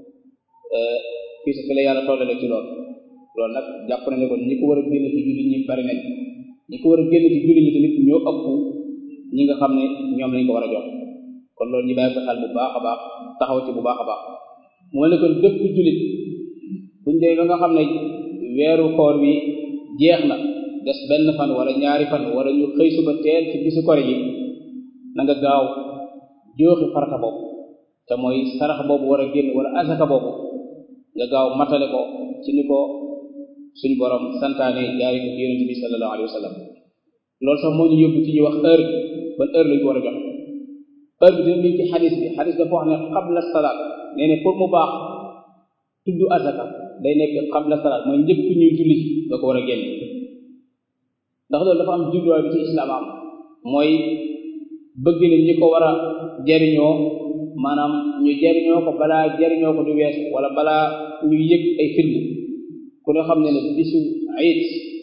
fii sa fi la yàlla tollale ci loolu loolu nag jàpp na ne kon ñi ko war a génn ci jullit ñi bari nañ ñi ko war a génn ci jullit ñi tamit ñoo ëpp ñi nga xam ne ñoom lañ ko war a jox kon loolu ñu bàyyi ko xel bu baax a baax taxaw ci bu baax a baax moo ne kon bépp jullit buñ dee ba nga xam ne weeru koor wi jeex na des benn fan wala ñaari fan wala ñu xëy suba teel ci bisu kor yi na nga gaaw jooxi farata boobu te mooy sarax boobu war a génn wala asaka boobu nga gaaw matale ko ci ni ko suñ borom santaane jaari ko ci yonente bi sallallahu alayhi wa sallam loolu sax moo ñu yóbbu ci ñu wax heure bi ban heure lañu ko war a jox heure bi dina mi ci xadis bi xadis dafa wax ne qabla salaat nee ne pour mu baax tudd asaka day nekk qabla salaat mooy njëkk ñuy julli nga ko war a génn ndax loolu dafa am jubluwaay bi ci islam am mooy bëgg na ñi ko war a jariñoo maanaam ñu jariñoo ko balaa jariñoo ko du wees wala balaa ñu yëg ay firnd ku ne xam ne ne bisu ayit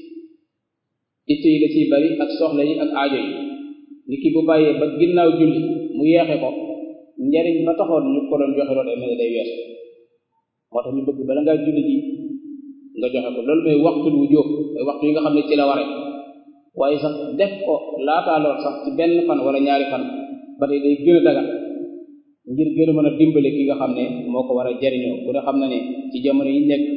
itte yi la ciy bari ak soxla yi ak aajo yi nit ki bu bàyyee ba ginnaaw julli mu yeexe ko njariñ ba taxoon ñu ko doon joxe loolu day mel ne day wees moo tax ñu bëgg bala ngaa julli ji nga joxe ko loolu mooy waxtu wu jóob mooy waxtu yi nga xam ne ci la waree waaye sax def ko laataa lool sax ci benn fan wala ñaari fan ba tey day gën a dagal ngir gën a mën a dimbale ki nga xam ne moo ko war a jariñoo ku ne xam na ne ci jamono yi nekk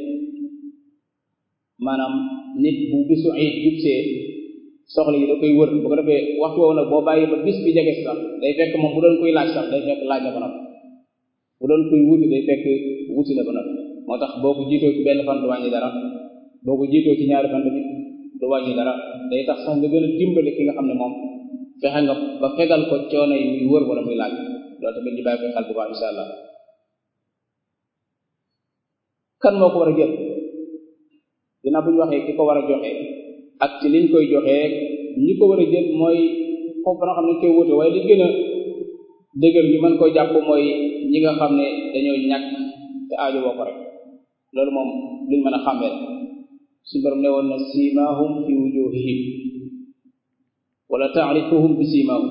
maanaam nit bu bisu ayit jubsee soxla yi da koy wër bu ko defee waxtu woowu nag boo bàyyi ba bis bi jege sax day fekk moom bu doon koy laaj sax day fekk laaj na ba noppi bu doon koy wuti day fekk wuti na ba noppi moo tax boo ko jiitoo ci benn fan du wàññi dara boo ko jiitoo ci ñaari fan tamit du wàññi dara day tax sax nga gën a dimbale ki nga xam ne moom fexe nga ba fegal ko coono yi muy wër wala muy laaj loolu tamit ñu bàyyi ko xel bu baax insha allah kan moo ko war a jël dina bu ñu waxee ki ko war a joxe ak ci liñ koy joxee ñi ko war a jël mooy foofu nga xam ne koy wute waaye li gën a dëgër ñu mën koo jàpp mooy ñi nga xam ne dañoo ñàkk te aajo woo ko rek loolu moom luñ mën a xàmmee suñu borom ne woon na siimaahum fi wujuhihim wala taarifuhum bi siimaahum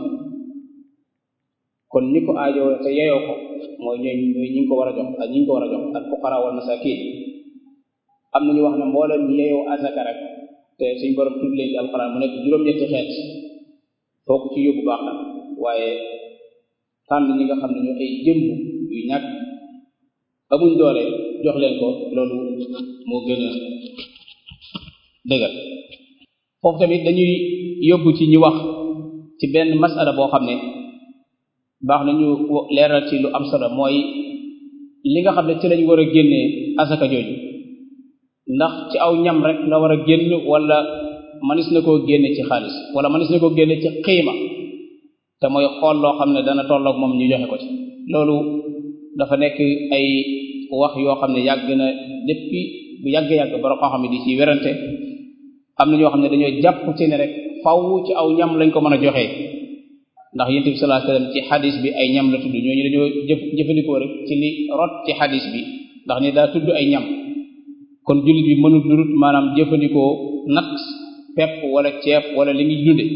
kon ñi ko aajo te yeyoo ko mooy ñooy ñooy ñi ngi ko war a jox ak ñi ngi ko war a jox al fuqara wal masakin am na ñu wax ne mbooleem ñi yeyoo asaka rek te suñ borom tudd leen ci alxuraan mu nekk juróom-ñetti xeet foo ko ci yóbbu baax na waaye tànn ñi nga xam ne ñu ay jëmb yu ñàkk amuñ doole jox leen ko loolu moo gën a dëgër foofu tamit dañuy yóbbu ci ñu wax ci benn masala boo xam ne baax na ñu leeral ci lu am solo mooy li nga xam ne ci lañ war a génnee asaka jooju ndax ci aw ñam rek la war a génn wala manis na koo génne ci xaalis wala manis na koo génne ci xiima te mooy xool loo xam ne dana tolloog moom ñu joxe ko ci loolu dafa nekk ay wax yoo xam ne yàgg na depuis bu yàgg-yàgg borom koo xam ne di ci werante am na ñoo xam ne dañoo jàpp ci ne rek faw ci aw ñam lañ ko mën a joxee ndax yonent bi sallallahu alayhi wasallam ci xadis bi ay ñam la tudd ñooñu dañoo jëf jëfandikoo rek ci li rot ci xadis bi ndax ni daa tudd ay ñam kon jullit bi mënul lu dul maanaam jëfandikoo nat pepp wala ceeb wala li muy dunde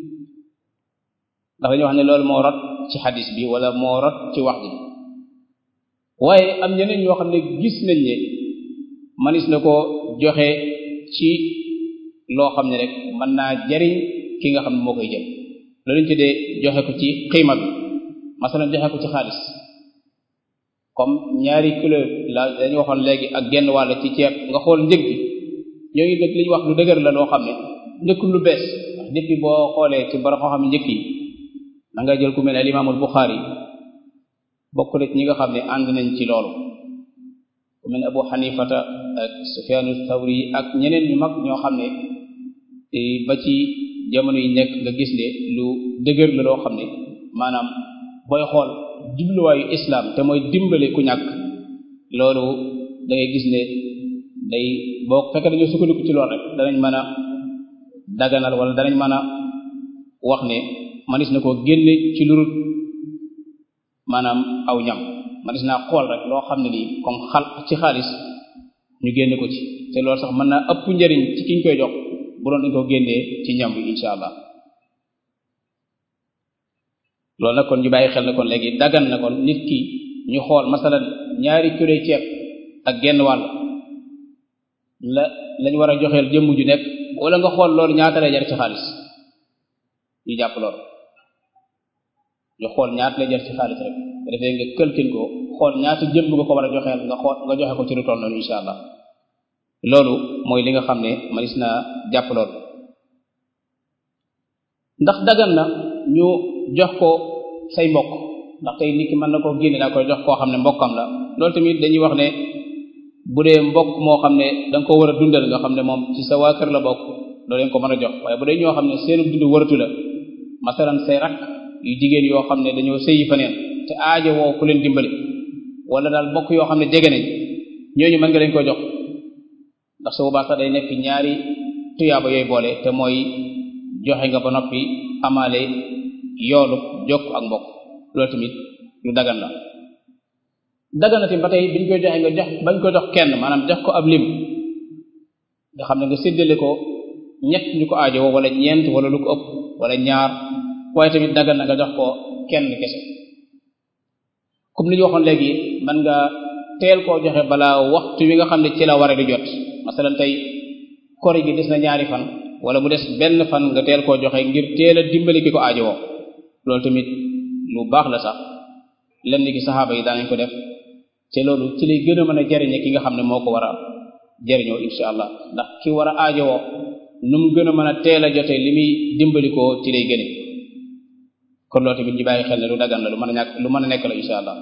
ndax dañoo wax ne loolu moo rot ci xadis bi wala moo rot ci wax ji waaye am ñeneen ñoo xam ne gis nañ ne manis na ko joxe ci loo xam ne rek mën naa jariñ ki nga xam ne moo koy jël loolu ñu tuddee joxe ko ci xiima bi masalan joxe ko ci xaalis comme ñaari kilo la dañu waxoon léegi ak genn wàll ci ceeb nga xool njëg bi ñoo ngi dëgg li ñu wax lu dëgër la loo xam ne nekkul lu bees ndax depuis boo xoolee ci borom xam njëkk yi da nga jël ku mel ne al imaamul Buxaari bokk na ci ñi nga xam ne ànd nañ ci loolu ku mel ne Abu Xanifata ak Sufyaanu Thawri ak ñeneen ñu mag ñoo xam ne ba ci jamono yi nekk nga gis ne lu dëgër la loo xam ne maanaam booy xool jubluwaayu islam te mooy dimbale ku ñàkk loolu da ngay gis ne day boo fekkee dañoo sukkandiku ci loolu rek danañ mën a daganal wala danañ mën a wax ne manis na koo génne ci lurut maanaam aw ñam manis naa xool rek loo xam ne nii comme xal ci xaalis ñu génne ko ci te loolu sax mën naa ëpp njariñ ci kiñ koy jox bu doon dañ ko génnee ci ñam bi insha allah loolu nag kon ñu bàyyi xel na kon léegi dagan na kon nit ki ñu xool masalan ñaari kilo ceeb ak genn wàll la lañ war a joxeel jëmm ju nekk wala nga xool loolu ñaata lay jar ci xaalis ñu jàpp loolu ñu xool ñaata lay jar ci xaalis rek defee nga këlkin ko xool ñaata jëmm nga ko war a joxeel nga xool nga joxe ko ci lu toll noonu insha allah loolu mooy li nga xam ne manis naa jàpp loolu ndax dagan na ñu jox ko say mbokk ndax tey nit ki mën na koo génne daa koy jox koo xam ne mbokkam la loolu tamit dañuy wax ne bu dee mbokk moo xam ne da nga ko war a dundal nga xam ne moom ci sa waa kër la bokk doo leen ko mën a jox waaye bu dee ñoo xam ne seenu dund waratu la masalan say rak yu jigéen yoo xam ne dañoo sëyi fa neen te aajo woo ku leen dimbali wala daal mbokk yoo xam ne jege nañ ñooñu mën nga leen ko jox ndax su boobaa sax day nekk ñaari tuyaaba yooyu boole te mooy joxe nga ba noppi amaale yoolu jokk ak mbokk loolu tamit lu dagan la dagan na tamit ba tey biñ koy joxe nga jox bañ ko jox kenn maanaam jox ko ab lim nga xam ne nga séddale ko ñett ñu ko aajo wala ñeent wala lu ko ëpp wala ñaar waaye tamit dagan na nga jox ko kenn kese comme li ñu waxoon léegi man nga teel koo joxe balaa waxtu wi nga xam ne ci la war a di jot masalan tey kori gi des na ñaari fan wala mu des benn fan nga teel koo joxe ngir teel a dimbali ki ko aajowoo loolu tamit lu baax la sax lenn ki saxaaba yi daanañ ko def te loolu ci lay gën a mën a jariñe ki nga xam ne moo ko war a jariñoo insha allah ndax ki war a aajowoo nu mu gën a mën a teel a jotee li muy dimbali ko ci lay gëne kon loolu tamit ñu bàyyi xel ne lu dagan la lu mën a ñàkk lu mën a nekk la insha allah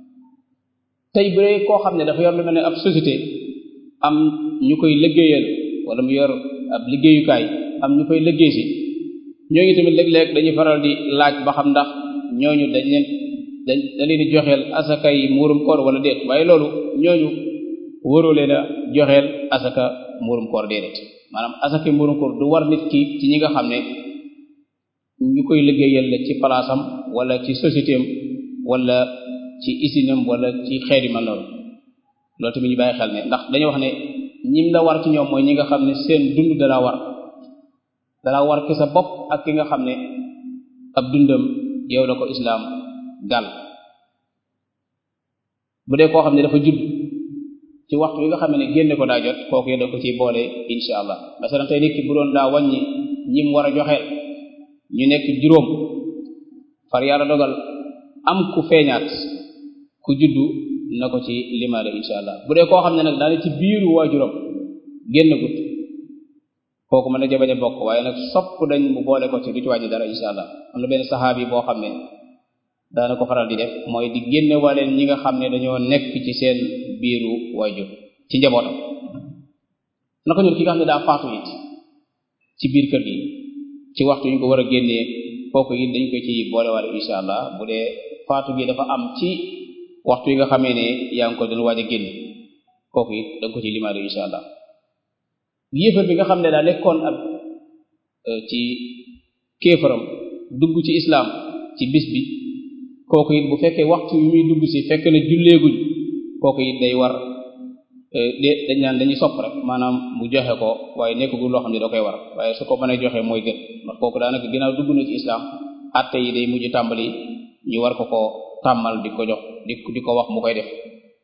tey bu dee koo xam ne dafa yor lu mel ne ab société am ñu koy liggéeyal wala mu yor ab liggéeyukaay am ñu koy liggéey si ñooñu tamit léeg-léeg dañuy faral di laaj ba xam ndax ñooñu dañ leen dañ da leen di joxeel asaka yi muurum koor wala déet waaye loolu ñooñu waroo leen a joxeel asaka muurum koor déedéet maanaam asaka yi muurum koor du war nit ki ci ñi nga xam ne ñu koy liggéeyal la ci palaasam wala ci société am wala ci isinam wala ci xeet yu mel noonu loolu tamit ñu bàyyi xel ne ndax dañuy wax ne ñim la war ci ñoom mooy ñi nga xam ne seen dund dana war dana war ki sa bopp ak ki nga xam ne ab dundam yow la ko islaam gàll bu dee koo xam ne dafa judd ci waxtu wi nga xam ne génne ko daa jot kooku yow da ko ciy boole insha allah masalan tey nit ki bu doon daa wàññi ñim war a joxeel ñu nekk juróom far yàlla dogal am ku feeñaat ku juddu na ko ci limaale insha allah bu dee koo xam ne nag daane ci biiru waajuram génn gut kooku mën na ca bañ a bokk waaye nag sopp dañ mu boole ko ci du ci wàññi dara insha allah am na benn saxaab yi boo xam ne daana ko faral di def mooy di génne waleen ñi nga xam ne dañoo nekk ci seen biiru waajur ci njabootam naka ñun ki nga xam ne daa faatu it ci biir kër gi ci waxtu ñu ko war a génnee kooku it dañ ko ci boole waale insha allah bu dee faatu gi dafa am ci waxtu yi nga xamee ne yaa ngi ko doon waaj a génn kooku it da nga ko ci limaale insha allah yéefar bi nga xam ne daa nekkoon ak ci kéefaram dugg ci islam ci bis bi kooku it bu fekkee waxtu wi muy dugg si fekk na julleeguñ kooku it day war de dañ naan dañuy sopp rek maanaam mu joxe ko waaye nekkagul loo xam ne da koy war waaye su ko mënee joxe mooy gën ndax kooku daanaka ginnaaw dugg na ci islam atte yi day mujj tàmbali ñu war ko ko tàmmal di ko jox di di ko wax mu koy def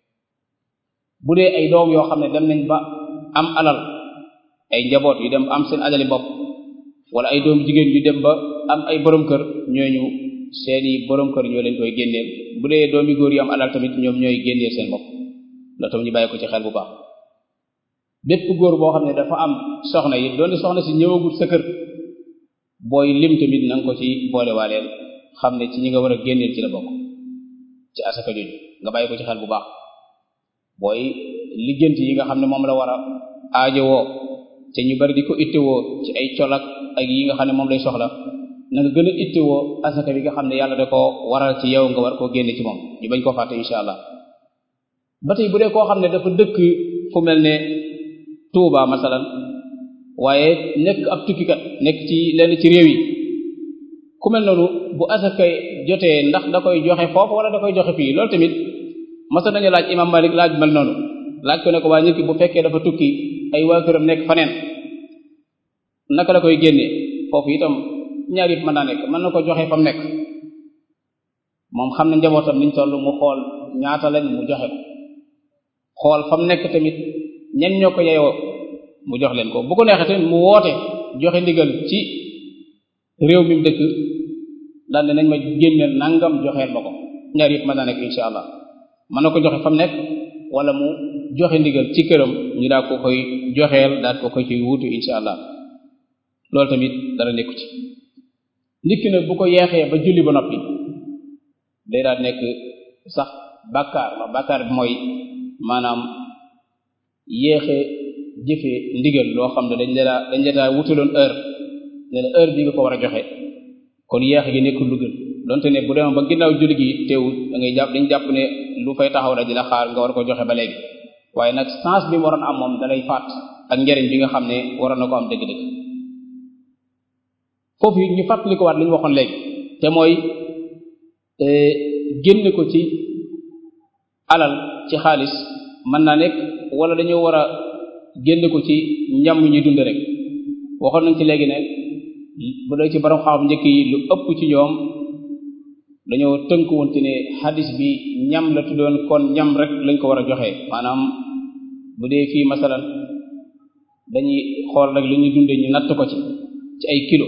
bu dee ay doom yoo xam ne dem nañ ba am alal ay njaboot yu dem am seen alali bopp wala ay doom jigéen yu dem ba am ay borom kër ñooñu seeni borom kër ñoo leen koy génneel bu dee doomi góor yu am alal tamit ñoom ñooy génneel seen bopp loolu tam ñu bàyyi ko ci xel bu baax bépp góor boo xam ne dafa am soxna yi doonte soxna si ñëwagul sa kër booy lim tamit na nga ko ci boole waaleel xam ne ci ñi nga war a génneel ci la bokk ci asaka jooju nga bàyyi ko ci xel bu baax booy liggéenti yi nga xam ne moom la war a aajowoo te ñu bari di ko ittewoo ci ay colak ak yi nga xam ne moom lay soxla na nga gën a ittewoo asaka bi nga xam ne yàlla da ko waral ci yow nga war koo génne ci moom ñu bañ koo fàtte insha allah ba tey bu dee koo xam ne dafa dëkk fu mel ne Touba masalan waaye nekk ab tukkikat nekk ci lenn ci réew yi ku mel noonu bu asaka jotee ndax da koy joxe foofu wala da koy joxe fii loolu tamit masa nañu laaj imam Malik laaj mel noonu laaj ko ne ko waa nit ki bu fekkee dafa tukki ay waa këram nekk faneen naka la koy génnee foofu itam ñaar yëpp mën naa nekk mën na ko joxe fa mu nekk moom xam ne njabootam niñ toll mu xool ñaata lañ mu joxe ko xool fa mu nekk tamit ñen ñoo ko yeyoo mu jox leen ko bu ko neexee tamit mu woote joxe ndigal ci réew mi mu dëkk daal ne nañ ma génneel nangam joxeel ma ko ñaar yëpp mën naa nekk insha allah mën na ko joxe fa mu nekk wala mu joxe ndigal ci këram ñu daal ko koy joxeel daal ko koy ci wuutu insha allah loolu tamit dara nekku ci nit ki nag bu ko yeexee ba julli ba noppi day daal nekk sax bàkkaar ma bàkkaar bi mooy maanaam yéexe jëfe ndigal loo xam ne dañ la dañ la daa wutaloon heure ne la heure bi nga ko war a joxe kon yeexe gi nekkul lu gën donte ne bu demoon ba ginnaaw julli gi teewul da ngay jàpp dañ jàpp ne lu fay taxaw la di la xaar nga war ko joxe ba léegi waaye nag sens bi mu waroon am moom dalay faat ak njariñ bi nga xam ne waroon na ko am dëgg-dëgg foofu ñu fàttali ko waat li ñu waxoon léegi te mooy génne ko ci alal ci xaalis mën naa nekk wala dañoo war a génne ko ci ñam ñuy dund rek waxoon nañ ci léegi ne bu dee ci borom xam njëkk yi lu ëpp ci ñoom dañoo tënk woon ci ne xadis bi ñam la tuddoon kon ñam rek lañ ko war a joxe maanaam bu dee fii masalan dañuy xool rek li ñuy dunde ñu natt ko ci ci ay kilo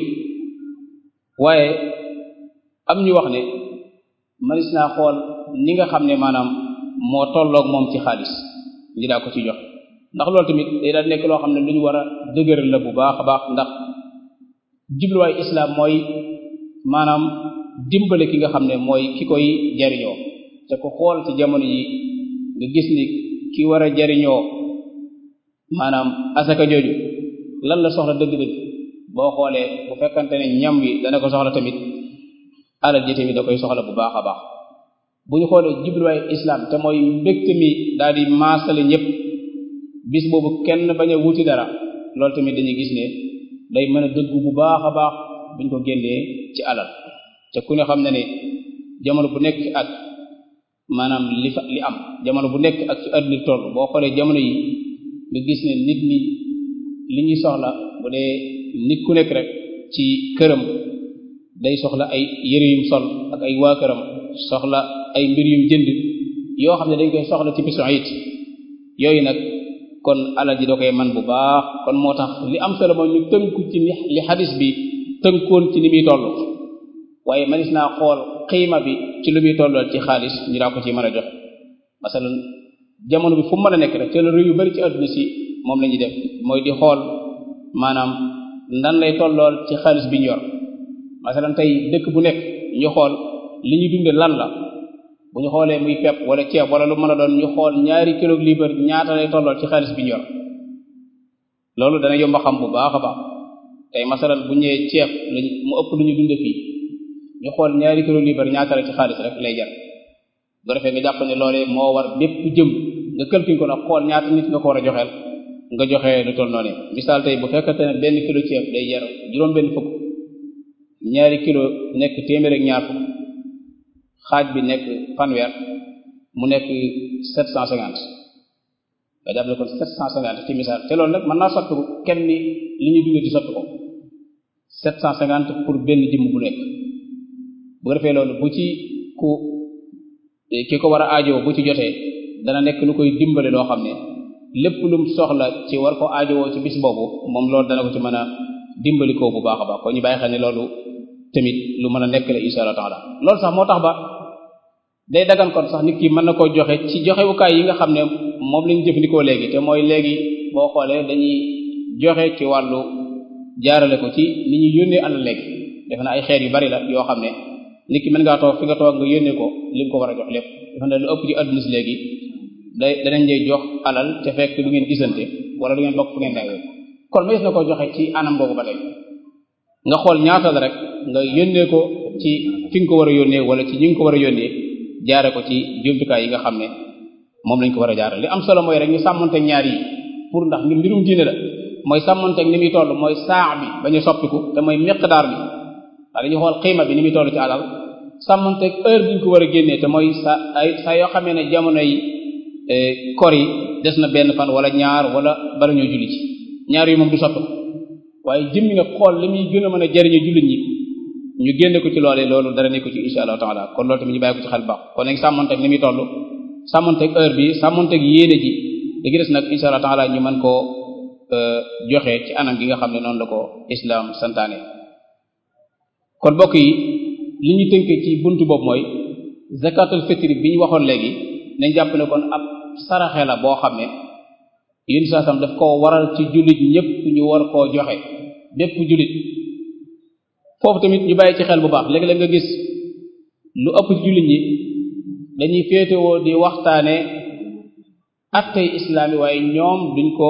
waaye am ñu wax ne manis naa xool ni nga xam ne maanaam moo tolloog moom ci xaalis ñi daa ko ci jox ndax loolu tamit day daal nekk loo xam ne lu ñu war a dëgëral la bu baax a baax ndax jubluwaay islam mooy maanaam dimbale ki nga xam ne mooy ki koy jariñoo te ko xool ci jamono yi nga gis ni ki war a jariñoo maanaam asaka jooju lan la soxla dëgg-dëgg boo xoolee bu fekkante ne ñam wi dana ko soxla tamit alal ji tamit da koy soxla bu baax a baax bu ñu xoolee jubluwaay islam te mooy mbégte mi daal di maasale ñëpp bis boobu kenn bañ a wuti dara loolu tamit dañuy gis ne day mën a dëggu bu baax a baax buñ ko génnee ci alal te ku ne xam na ne jamono bu nekk ak maanaam li fa li am jamono bu nekk ak ci àdduna toll boo xoolee jamono yi nga gis ne nit ñi li ñuy soxla bu dee nit ku nekk rek ci këram day soxla ay yëre yum sol ak ay waa këram soxla ay mbir yum jënd yoo xam ne dañ koy soxla ci bisu it yooyu nag kon alal ji da koy man bu baax kon moo tax li am solo mooy ñu tënku ci li xadis bi tënkoon ci ni muy toll waaye manis naa xool xiima bi ci lu muy tollool ci xaalis ñu daa ko ci mën a jox masalan jamono bi fu mu mën a nekk rek te la réew yu bari ci àdduna si moom la ñuy def mooy di xool maanaam ndan lay tollool ci xaalis bi ñu yor masalan tey dëkk bu nekk ñu xool li ñu dunde lan la bu ñu xoolee muy pepp wala ceeb wala lu mën a doon ñu xool ñaari kilo liibar ñaata lay tollool ci xaalis bi ñu yor loolu dana yomba xam bu baax a baax tey masalan bu ñëwee ceeb lañ mu ëpp lu ñu dunde fii ñu xool ñaari kilo liibar ñaata la ci xaalis rek lay jar bu defee nga jàpp ne loolee moo war bépp jëm nga calcule ko nag xool ñaata nit nga ko war a joxeel nga joxe lu toll noonu misaal tey bu fekkante ne benn kilo ceeb day jar juróom benn fukk ñaari kilo nekk téeméer ak ñaar fukk xaaj bi nekk fanweer mu nekk sept cent cinquante nga jàpp ne kon sept cent cinquante ci misaal te loolu nag mën naa sotti ko kenn ni li ñuy dundee di sotti ko sept cent cinquante pour benn jëmm bu nekk bu ko defee loolu bu ci ku ki ko war a aajowoo bu ci jotee dana nekk lu koy dimbale loo xam ne lépp lum soxla ci war ko aajowoo ci bis boobu moom loolu dana ko ci mën a dimbali ko bu baax a baax kon ñu bàyyi xel ne loolu tamit lu mën a nekk la insha allah taala loolu sax moo tax ba day dagan kon sax nit ki mën na koo joxe ci joxewukaay yi nga xam ne moom lañu jëfandikoo léegi te mooy léegi boo xoolee dañuy joxe ci wàllu jaarale ko ci ni ñuy yónnee alal léegi defe na ay xeet yu bari la yoo xam ne nit ki mën ngaa toog fi nga toog nga yónnee ko li nga ko war a jox lépp defe na lu ëpp ci adduna si léegi day danañ lay jox alal te fekk du ngeen gisante wala du ngeen bokk fu ngeen dawee kon ma gis na ko joxe ci anam boobu ba tey nga xool ñaata la rek nga yónnee ko ci fi nga ko war a yónnee wala ci ñi nga ko war a yónnee jaare ko ci jumtukaay yi nga xam ne moom lañ ko war a jaare li am solo mooy rek ñu sàmmonteeg ñaar yi pour ndax ngir mbirum diine la mooy sàmmonteeg ni muy toll mooy saa bi bañ a soppiku te mooy miqdaar bi ndax dañuy xool xiima bi ni muy toll ci alal sàmmonteeg heure bi ñu ko war a génnee te mooy sa ay saa yoo xamee ne jamono yi kor yi des na benn fan wala ñaar wala bala ñoo julli ci ñaar yi moom du soppi waaye jëmmi nga xool li muy gën a mën a jariñu jullit ñi ñu génne ko ci loolee loolu dara nekk ci insha allahu taala kon loolu tamit ñu bàyyi ko ci xel baax kon nag sàmmonteeg ni muy toll sàmmonteeg heure bi sàmmonteeg yéene ji li gi des nag insha allahu taala ñu mën koo joxe ci anam gi nga xam ne noonu la ko islam santaane kon bokk yi li ñu tënkee ci buntu boobu mooy zakatul fitri bi ñu waxoon léegi nañ jàpp ne kon ab saraxe la boo xam ne yéen saa sam daf koo waral ci jullit ñépp ñu war koo joxe bépp jullit foofu tamit ñu bàyyi ci xel bu baax léeg-léeg nga gis lu ëpp ci jullit ñi dañuy féetewoo di waxtaane attey islaam yi waaye ñoom duñ ko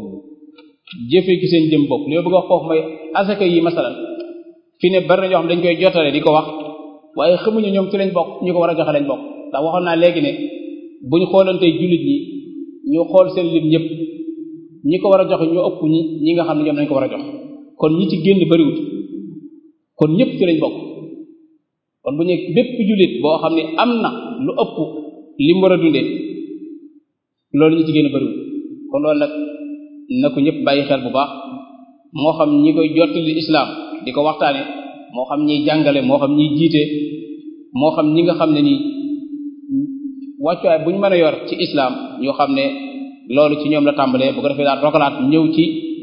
jëfe ci seen jëm bopp li ma bëgg a wax foofu mooy asaka yi masalan fi ne bari na ñoo xam dañ koy jotale di ko wax waaye xamuñu ñoom ci lañ bokk ñu ko war a joxe lañ bokk ndax waxoon naa léegi ne bu ñu xoolantee jullit ñi ñu xool seen lim ñëpp ñi ko war a joxe ñu ëpp ñi ñi nga xam ne ñoom lañ ko war a jox kon ñi ci génn bariwut kon ñëpp ci lañ bokk kon bu ñu bépp jullit boo xam ne am na lu ëpp li mu war a dundee loolu ñi ci génn bariwut kon loolu nag na ko ñëpp bàyyi xel bu baax moo xam ñi koy jottali islam di ko waxtaane moo xam ñiy jàngale moo xam ñiy jiite moo xam ñi nga xam ne nii wàccuwaay bu ñu mën a yor ci islam ñoo xam ne loolu ci ñoom la tàmbalee bu ko defee daal rogalaat ñëw ci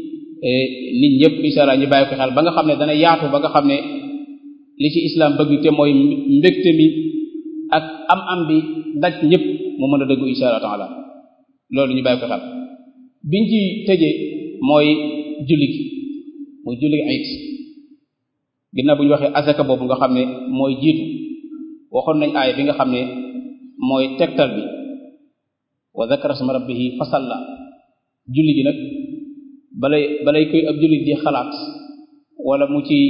nit ñëpp insha Allah ñu bàyyi ko xel ba nga xam ne dana yaatu ba nga xam ne li ci islam bëgg te mooy mbégte mi ak am-am bi daj ñëpp mu mën a dëggu insha Allah taala loolu ñu bàyyi ko xel biñ ci tëjee mooy julli gi mooy julli gi ayit ginnaaw bu ñu waxee azaka boobu nga xam ne mooy jiitu waxoon nañ aaya bi nga xam ne mooy tegtal bi wa zakara sma rabbihi fasalla julli gi nag balay balay koy ab julli di xalaat wala mu ci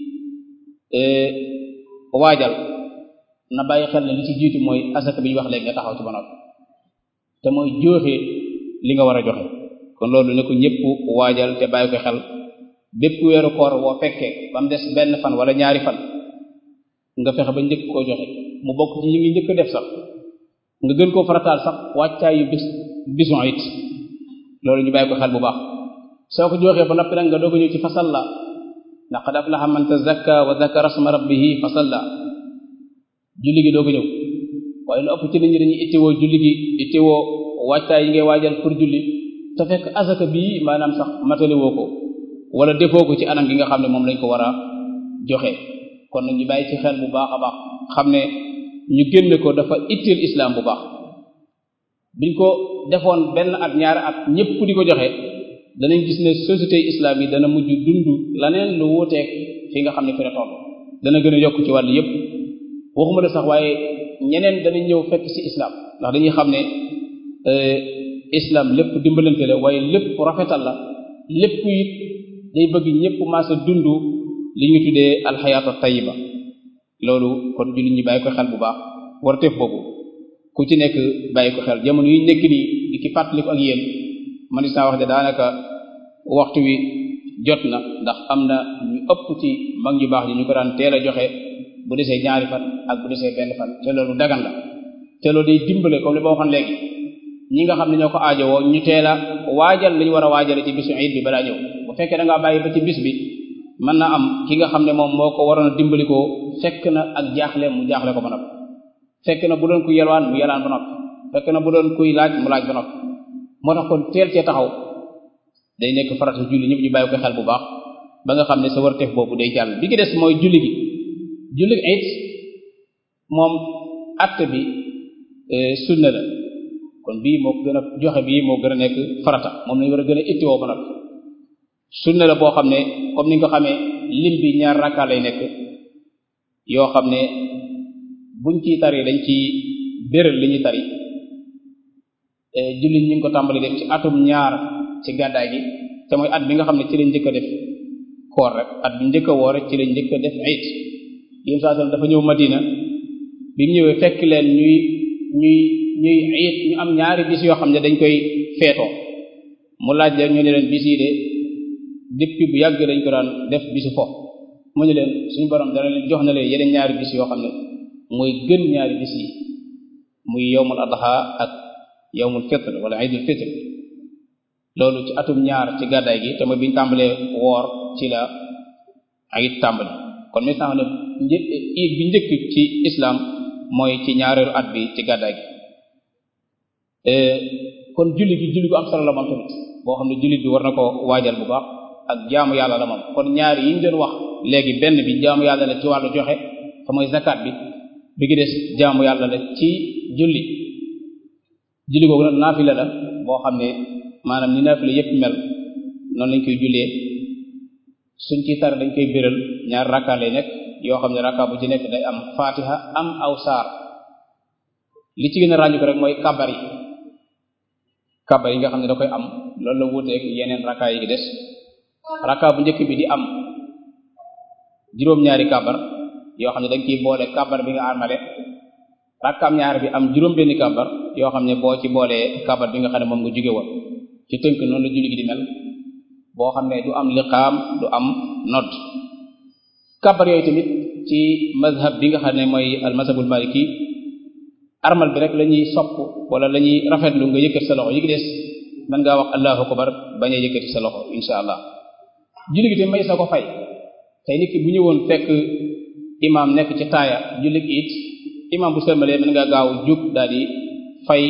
waajal na bàyyi xel ne li ci jiitu mooy azaka bi ñu wax léegi nga taxaw ci ba noppi te mooy joxe li nga war a joxe kon loolu ne ko ñëpp waajal te bàyyi ko xel bépp weeru koor woo fekkee ba mu des benn fan wala ñaari fan nga fexe ba njëkk koo joxe mu bokk ci yi ngi njëkk def sax nga gën koo farataal sax wàccaay yu bis bison it loolu ñu bàyyi ko xel bu baax soo ko joxee ba noppi nag nga doog a ñëw ci fasalla laqad aflaha man tazakka wa zakara sma rabbihi fasalla julli gi doog a ñëw waaye lu ëpp ci nit ñi dañuy ittewoo julli gi ittewoo wàccaay yi ngay waajal pour julli te fekk azaka bii maanaam sax matale woo ko wala defoo ko ci anam gi nga xam ne moom lañ ko war a joxe kon nag ñu bàyyi ci xel bu baax a baax xam ne ñu génne ko dafa itteel islam bu baax biñ ko defoon benn at ñaari at ñëpp di ko joxe danañ gis ne société islam yi dana mujj dund laneen lu wuuteeg fi nga xam ne fi la toll dana gën a yokk ci wàll yëpp waxuma la sax waaye ñeneen danañ ñëw fekk ci islam ndax dañuy xam ne islam lépp dimbalante la waaye lépp rafetal la lépp it day bëgg ñëpp maasa dund li ñu tuddee alxayaatu tayiba loolu kon jullit ñi bàyyi ko xel bu baax war teef boobu ku ci nekk bàyyi ko xel jamono yi nekk nii di ki fàttaliku ak yéen man saa wax de daanaka waxtu wi jot na ndax am na ñu ëpp ci mag ñu baax ñi ñu ko daan teel a joxe bu desee ñaari fan ak bu desee benn fan te loolu dagan la te loolu day dimbale comme li ma waxoon léegi ñi nga xam ne ñoo ko aajowoo ñu teel a waajal li ñu war a waajale ci bisu iid bi balaa ñëw bu fekkee da ngaa bàyyi ba ci bis bi mën na am ki nga xam ne moom moo ko waroon a dimbali ko fekk na ak jaaxle mu jaaxle ko ba noppi fekk na bu doon kuy yelwaan mu yelaan ba noppi fekk na bu doon kuy laaj mu laaj ba noppi moo tax kon teel cee taxaw day nekk farata julli ñëpp ñu bàyyi ko xel bu baax ba nga xam ne sa warteef boobu day jàll bi ki des mooy julli gi julli gi it moom acte bi sunna la kon bii moo gën a joxe bii moo gën a nekk farata moom lañu war a gën a ittiwoo ba noppi sunna la boo xam ne comme ni nga ko xamee lim bi ñaar rakka lay nekk yoo xam ne buñ ciy tari dañ ci béral li ñuy tari julli ñi ngi ko tàmbali def ci atum ñaar ci gàddaay gi te mooy at bi nga xam ne ci lañ njëkk a def koor rek at bi njëkk a woor rek ci lañ njëkk a def ayit yéen saa dafa ñëw Madina bi mu ñëwee fekk leen ñuy ñuy ñuy ayit ñu am ñaari bis yoo xam ne dañ koy feetoo mu laaj leen ñu ne leen bis yi de depuis bu yàgg dañ ko daan def bisu fo mu ne leen suñu borom dana leen jox na leen yeneen ñaari bis yoo xam ne mooy gën ñaari bis yi muy yowmul adha ak yowmul fitr wala iidul fitr loolu ci atum ñaar ci gàddaay gi te mooy biñu tàmbalee woor ci la ayit tàmbali kon mi tax ne iid bi njëkk ci islam mooy ci ñaareelu at bi ci gàddaay gi kon julli gi julli gu am solo la moom tamit boo xam ne jullit bi war na ko waajal bu baax ak jaamu yàlla la moom kon ñaari yi ñu doon wax léegi benn bi jaamu yàlla la ci wàllu joxe te mooy zakat bi bi gi des jaamu yàlla la ci julli julli googu nag naafila la boo xam ne maanaam ni naafila yépp mel noonu lañ koy jullee suñ ci tar dañ koy béral ñaar rakka lay nekk yoo xam ne rakka bu ci nekk day am fatiha am aw saar li ci gën a ràññu ko rek mooy kabar yi kabar yi nga xam ne da koy am loolu la wuuteeg yeneen rakka yi des rakka bu njëkk bi di am juróom-ñaari kabar yoo xam ne dañ ciy boole kabar bi nga armale rakkaam ñaar bi am juróom benni kabar yoo xam ne boo ci boolee kabar bi nga xam ne moom nga jóge woon ci tënk noonu la julli gi di mel boo xam ne du am liqaam du am nodd kabar yooyu tamit ci mazhab bi nga xam ne mooy al mazhabul maliki armal bi rek la ñuy sopp wala la ñuy rafetlu nga yëkkati sa loxo yi gi des man ngaa wax allahu akbar bañ a yëkkati sa loxo insha allah julli gi tamit may sa ko fay tey nit ki bu ñëwoon fekk imam nekk ci taaya julli gi it imam bu sërmalee mën nga gaaw jug daal di fay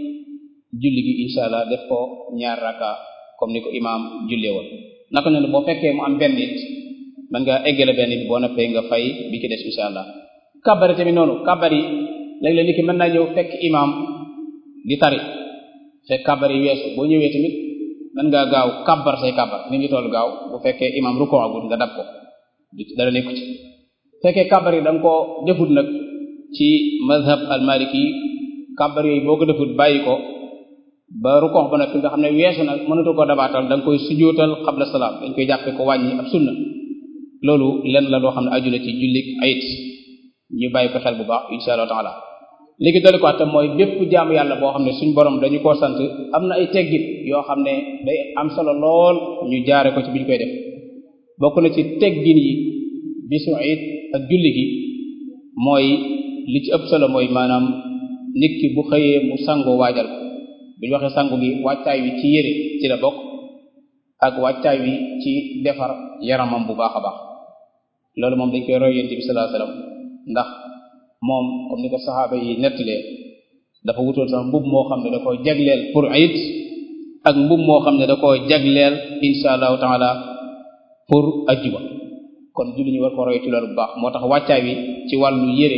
julli gi insha allah def ko ñaar raka comme ni ko imam jullee woon naka noonu boo fekkee mu am benn it mën nga eggale benn bi boo noppee nga fay bi ci des insha allah kabari tamit noonu kabari léeg-léeg nit ki mën naa ñëw fekk imam di tari fekk kabar yi weesu boo ñëwee tamit mën ngaa gaaw kabar say kabar ni ngi toll gaaw bu fekkee imam ruko agul nga dab ko dara nekku ci fekkee kabar yi da nga koo defut nag ci mazhab al maliki kabar yooyu boo ko defut bàyyi ko ba rukox ba nag nga xam ne weesu nag mënatu ko dabaatal da nga koy sujootal xabla salaam dañ koy jàppe ko wàññi ab sunna loolu lenn la loo xam ne aju la ci jullik ayit ñu bàyyi ko xel bu baax insha allah taala léegi dali ko tam mooy bépp jaamu yàlla boo xam ne suñ borom dañu koo sant am na ay teggin yoo xam ne day am solo lool ñu jaare ko ci biñ koy def bokk na ci teggin yi bisu ayit ak julli gi mooy li ci ëpp solo mooy maanaam nit ki bu xëyee mu sangu waajal ko bu ñu waxee sangu gi wàccaay wi ci yére ci la bokk ak wàccaay wi ci defar yaramam bu baax a baax loolu moom dañ koy roy yonent bi sallallahu alayhi wasallam ndax moom comme ni ko saxaaba yi nettalee dafa wutoon sax mbub moo xam ne da koo jagleel pour ayit ak mbub moo xam ne da koo jagleel insha allahu taala pour ajjuma kon julli ñu war ko roy ci loolu bu baax moo tax wàccaay wi ci wàllu yére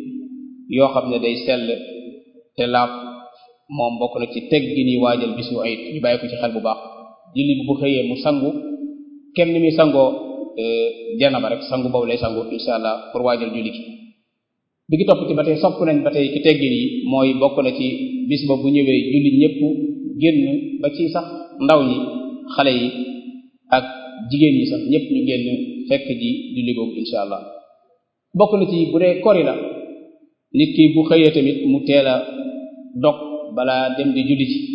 yoo xam ne day sell te laab moom bokk na ci teg gi ni waajal bisu ayit ñu bàyyi ko ci xel bu baax julli bi bu xëyee mu sangu kem ni muy sangoo janaba rek sangu boobu lay sangu insha allah pour waajal julli gi bi gi topp ci ba tey sopp nañ ba tey ci teggin yi mooy bokk na ci bis ba bu ñëwee julli ñëpp génn ba ci sax ndaw ñi xale yi ak jigéen ñi sax ñëpp ñu génn fekk ji julli googu insha allah bokk na ci bu dee kori la nit ki bu xëyee tamit mu teel a dog balaa dem di julli ci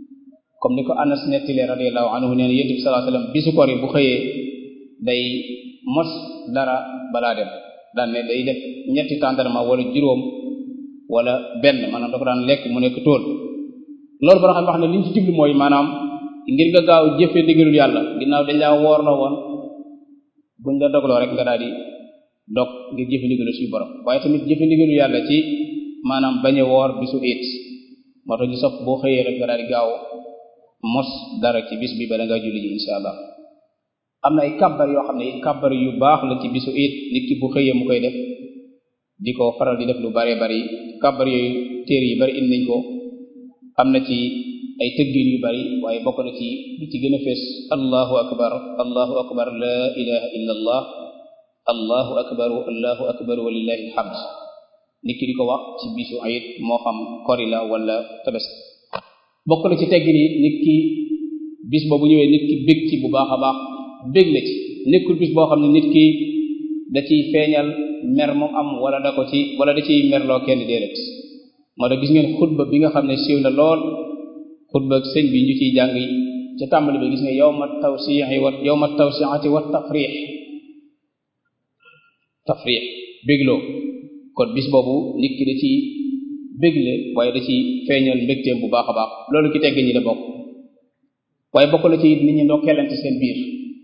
comme ni ko Anas nettile radiyallahu anhu nee na yonent bi sallallahu alayhi wasallam bisu kori bu xëyee day mos dara balaa dem daan ne day def ñetti tàndarma wala juróom wala benn maanaam da ko daan lekk mu nekk tóol loolu ba nga xam ne li ñu ci jublu mooy maanaam ngir nga gaaw jëfe ndigalul yàlla ginnaaw dañ laa woor la woon buñ la dogloo rek nga daal di dog ngir jëfe ndigalul suñu borom waaye tamit jëfe ndigalul yàlla ci maanaam bañ a woor bisu it moo tax ñu sopp boo xëyee rek nga daal di gaaw mos dara ci bis bi bala nga julli ji insha allah am na ay kàbbar yoo xam ne it kàbbar yu baax la ci bisu it nit ki bu xëyee mu koy def di ko faral di def lu bare bari kàbbar yooyu téere yu bari indi nañ ko am na ci ay tëggin yu bari waaye bokk na ci li ci gën a fees allahu akbar allahu akbar la ilaha illa allah allahu akbar allahu akbar walillahi alhamd nit ki di ko wax ci bisu ayit moo xam kori la wala tabaski bokk na ci teggin yi nit ki bis boobu ñëwee nit ki bég ci bu baax a baax bég la ci nekkul bis boo xam ne nit ki da ciy feeñal mer mu am wala da ko ci wala da ciy merloo kenn déedéet moo tax gis ngeen xutba bi nga xam ne siiw na lool xutba sëñ bi ñu ciy jàng ca tàmbali bi gis nga yawma tawsi'i wa yawma tawsi'ati wa tafrix tafrix bégloo kon bis boobu nit ki da ciy bégle waaye da ciy feeñal mbégteem bu baax a baax loolu ki tegg ñi la bokk waaye bokk na ci it nit ñi ndokkeelante seen biir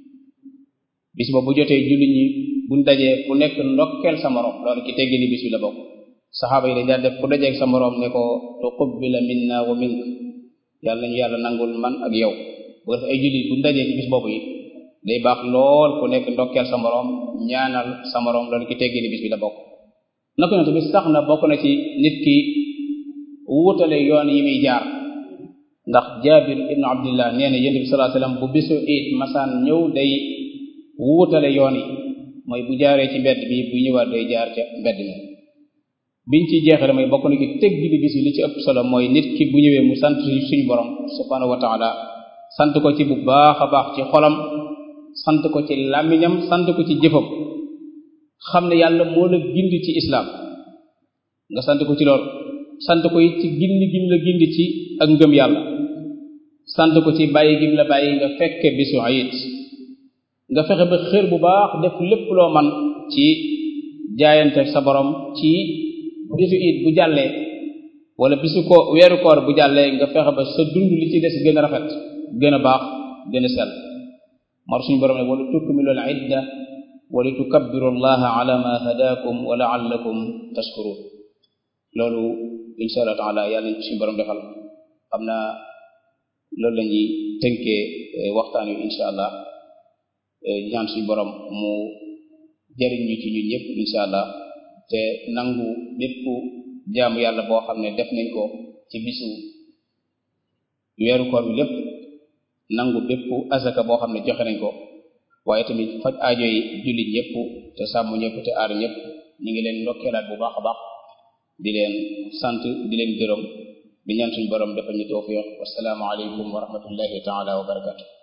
bis boobu bu jotee julli ñi buñ dajee ku nekk ndokkeel sa morom loolu ki tegg ni bis bi la bokk saxaaba yi dañ daan def ku dajeeg sa morom ne ko tuqabbila minna wa mink yàlla nañu yàlla nangul man ak yow bu def ay julli buñ dajee ci bis boobu it day baax lool ku nekk ndokkeel sa morom ñaanal sa morom loolu ki tegg ni bis bi la bokk naka noonu tamit sax na bokk na ci nit ki wutale yoon yi muy jaar ndax jaabir ibnu abdillah nee na yonent bi sallallahu alayhi wasallam bu bisu it masaan ñëw day wutale yoon yi mooy bu jaaree ci mbedd bi bu ñëwaat day jaar ca mbedd mi biñ ci jeexale mooy bokk na ci teg gi bis bi li ci ëpp solo mooy nit ki bu ñëwee mu sant suñu borom subhanahu wa taala sant ko ci bu baax a baax ci xolam sant ko ci làmmiñam sant ko ci jëfam xam ne yàlla moo la gindi ci islam nga sant ko ci loolu sant ko it ci gindi gim la gindi ci ak ngëm yàlla sant ko ci bàyyi gim la bàyyi nga fekke bisu ayit nga fexe ba xër bu baax def lépp loo man ci jaayante sa borom ci bisu it bu jàllee wala bisu ko weeru koor bu jàllee nga fexe ba sa dund li ci des gën a rafet gën a baax gën a sell mar suñu borom ne wala tukmilu al idda wali tukabbiru allaha ala ma hadakum wa laallakum tashkurun loolu insha allah taala yàlla nañ suñu borom defal xam naa loolu la ñuy tënkee waxtaan wi insha allah ñaan suñu borom mu jariñ ñu ci ñun ñëpp insha allah te nangu bépp jaamu yàlla boo xam ne def nañ ko ci bisu weeru koor bi lépp nangu bépp azaka boo xam ne joxe nañ ko waaye tamit faj aajo yi jullit ñëpp te sàmm ñëpp te aar ñëpp ñu ngi leen ndokkeelaat bu baax a baax di leen sant di leen gërëm di ñaan suñu borom defal ñu tawfiq wassalaamu aleykum wa rahmatullahi taala wa barakatu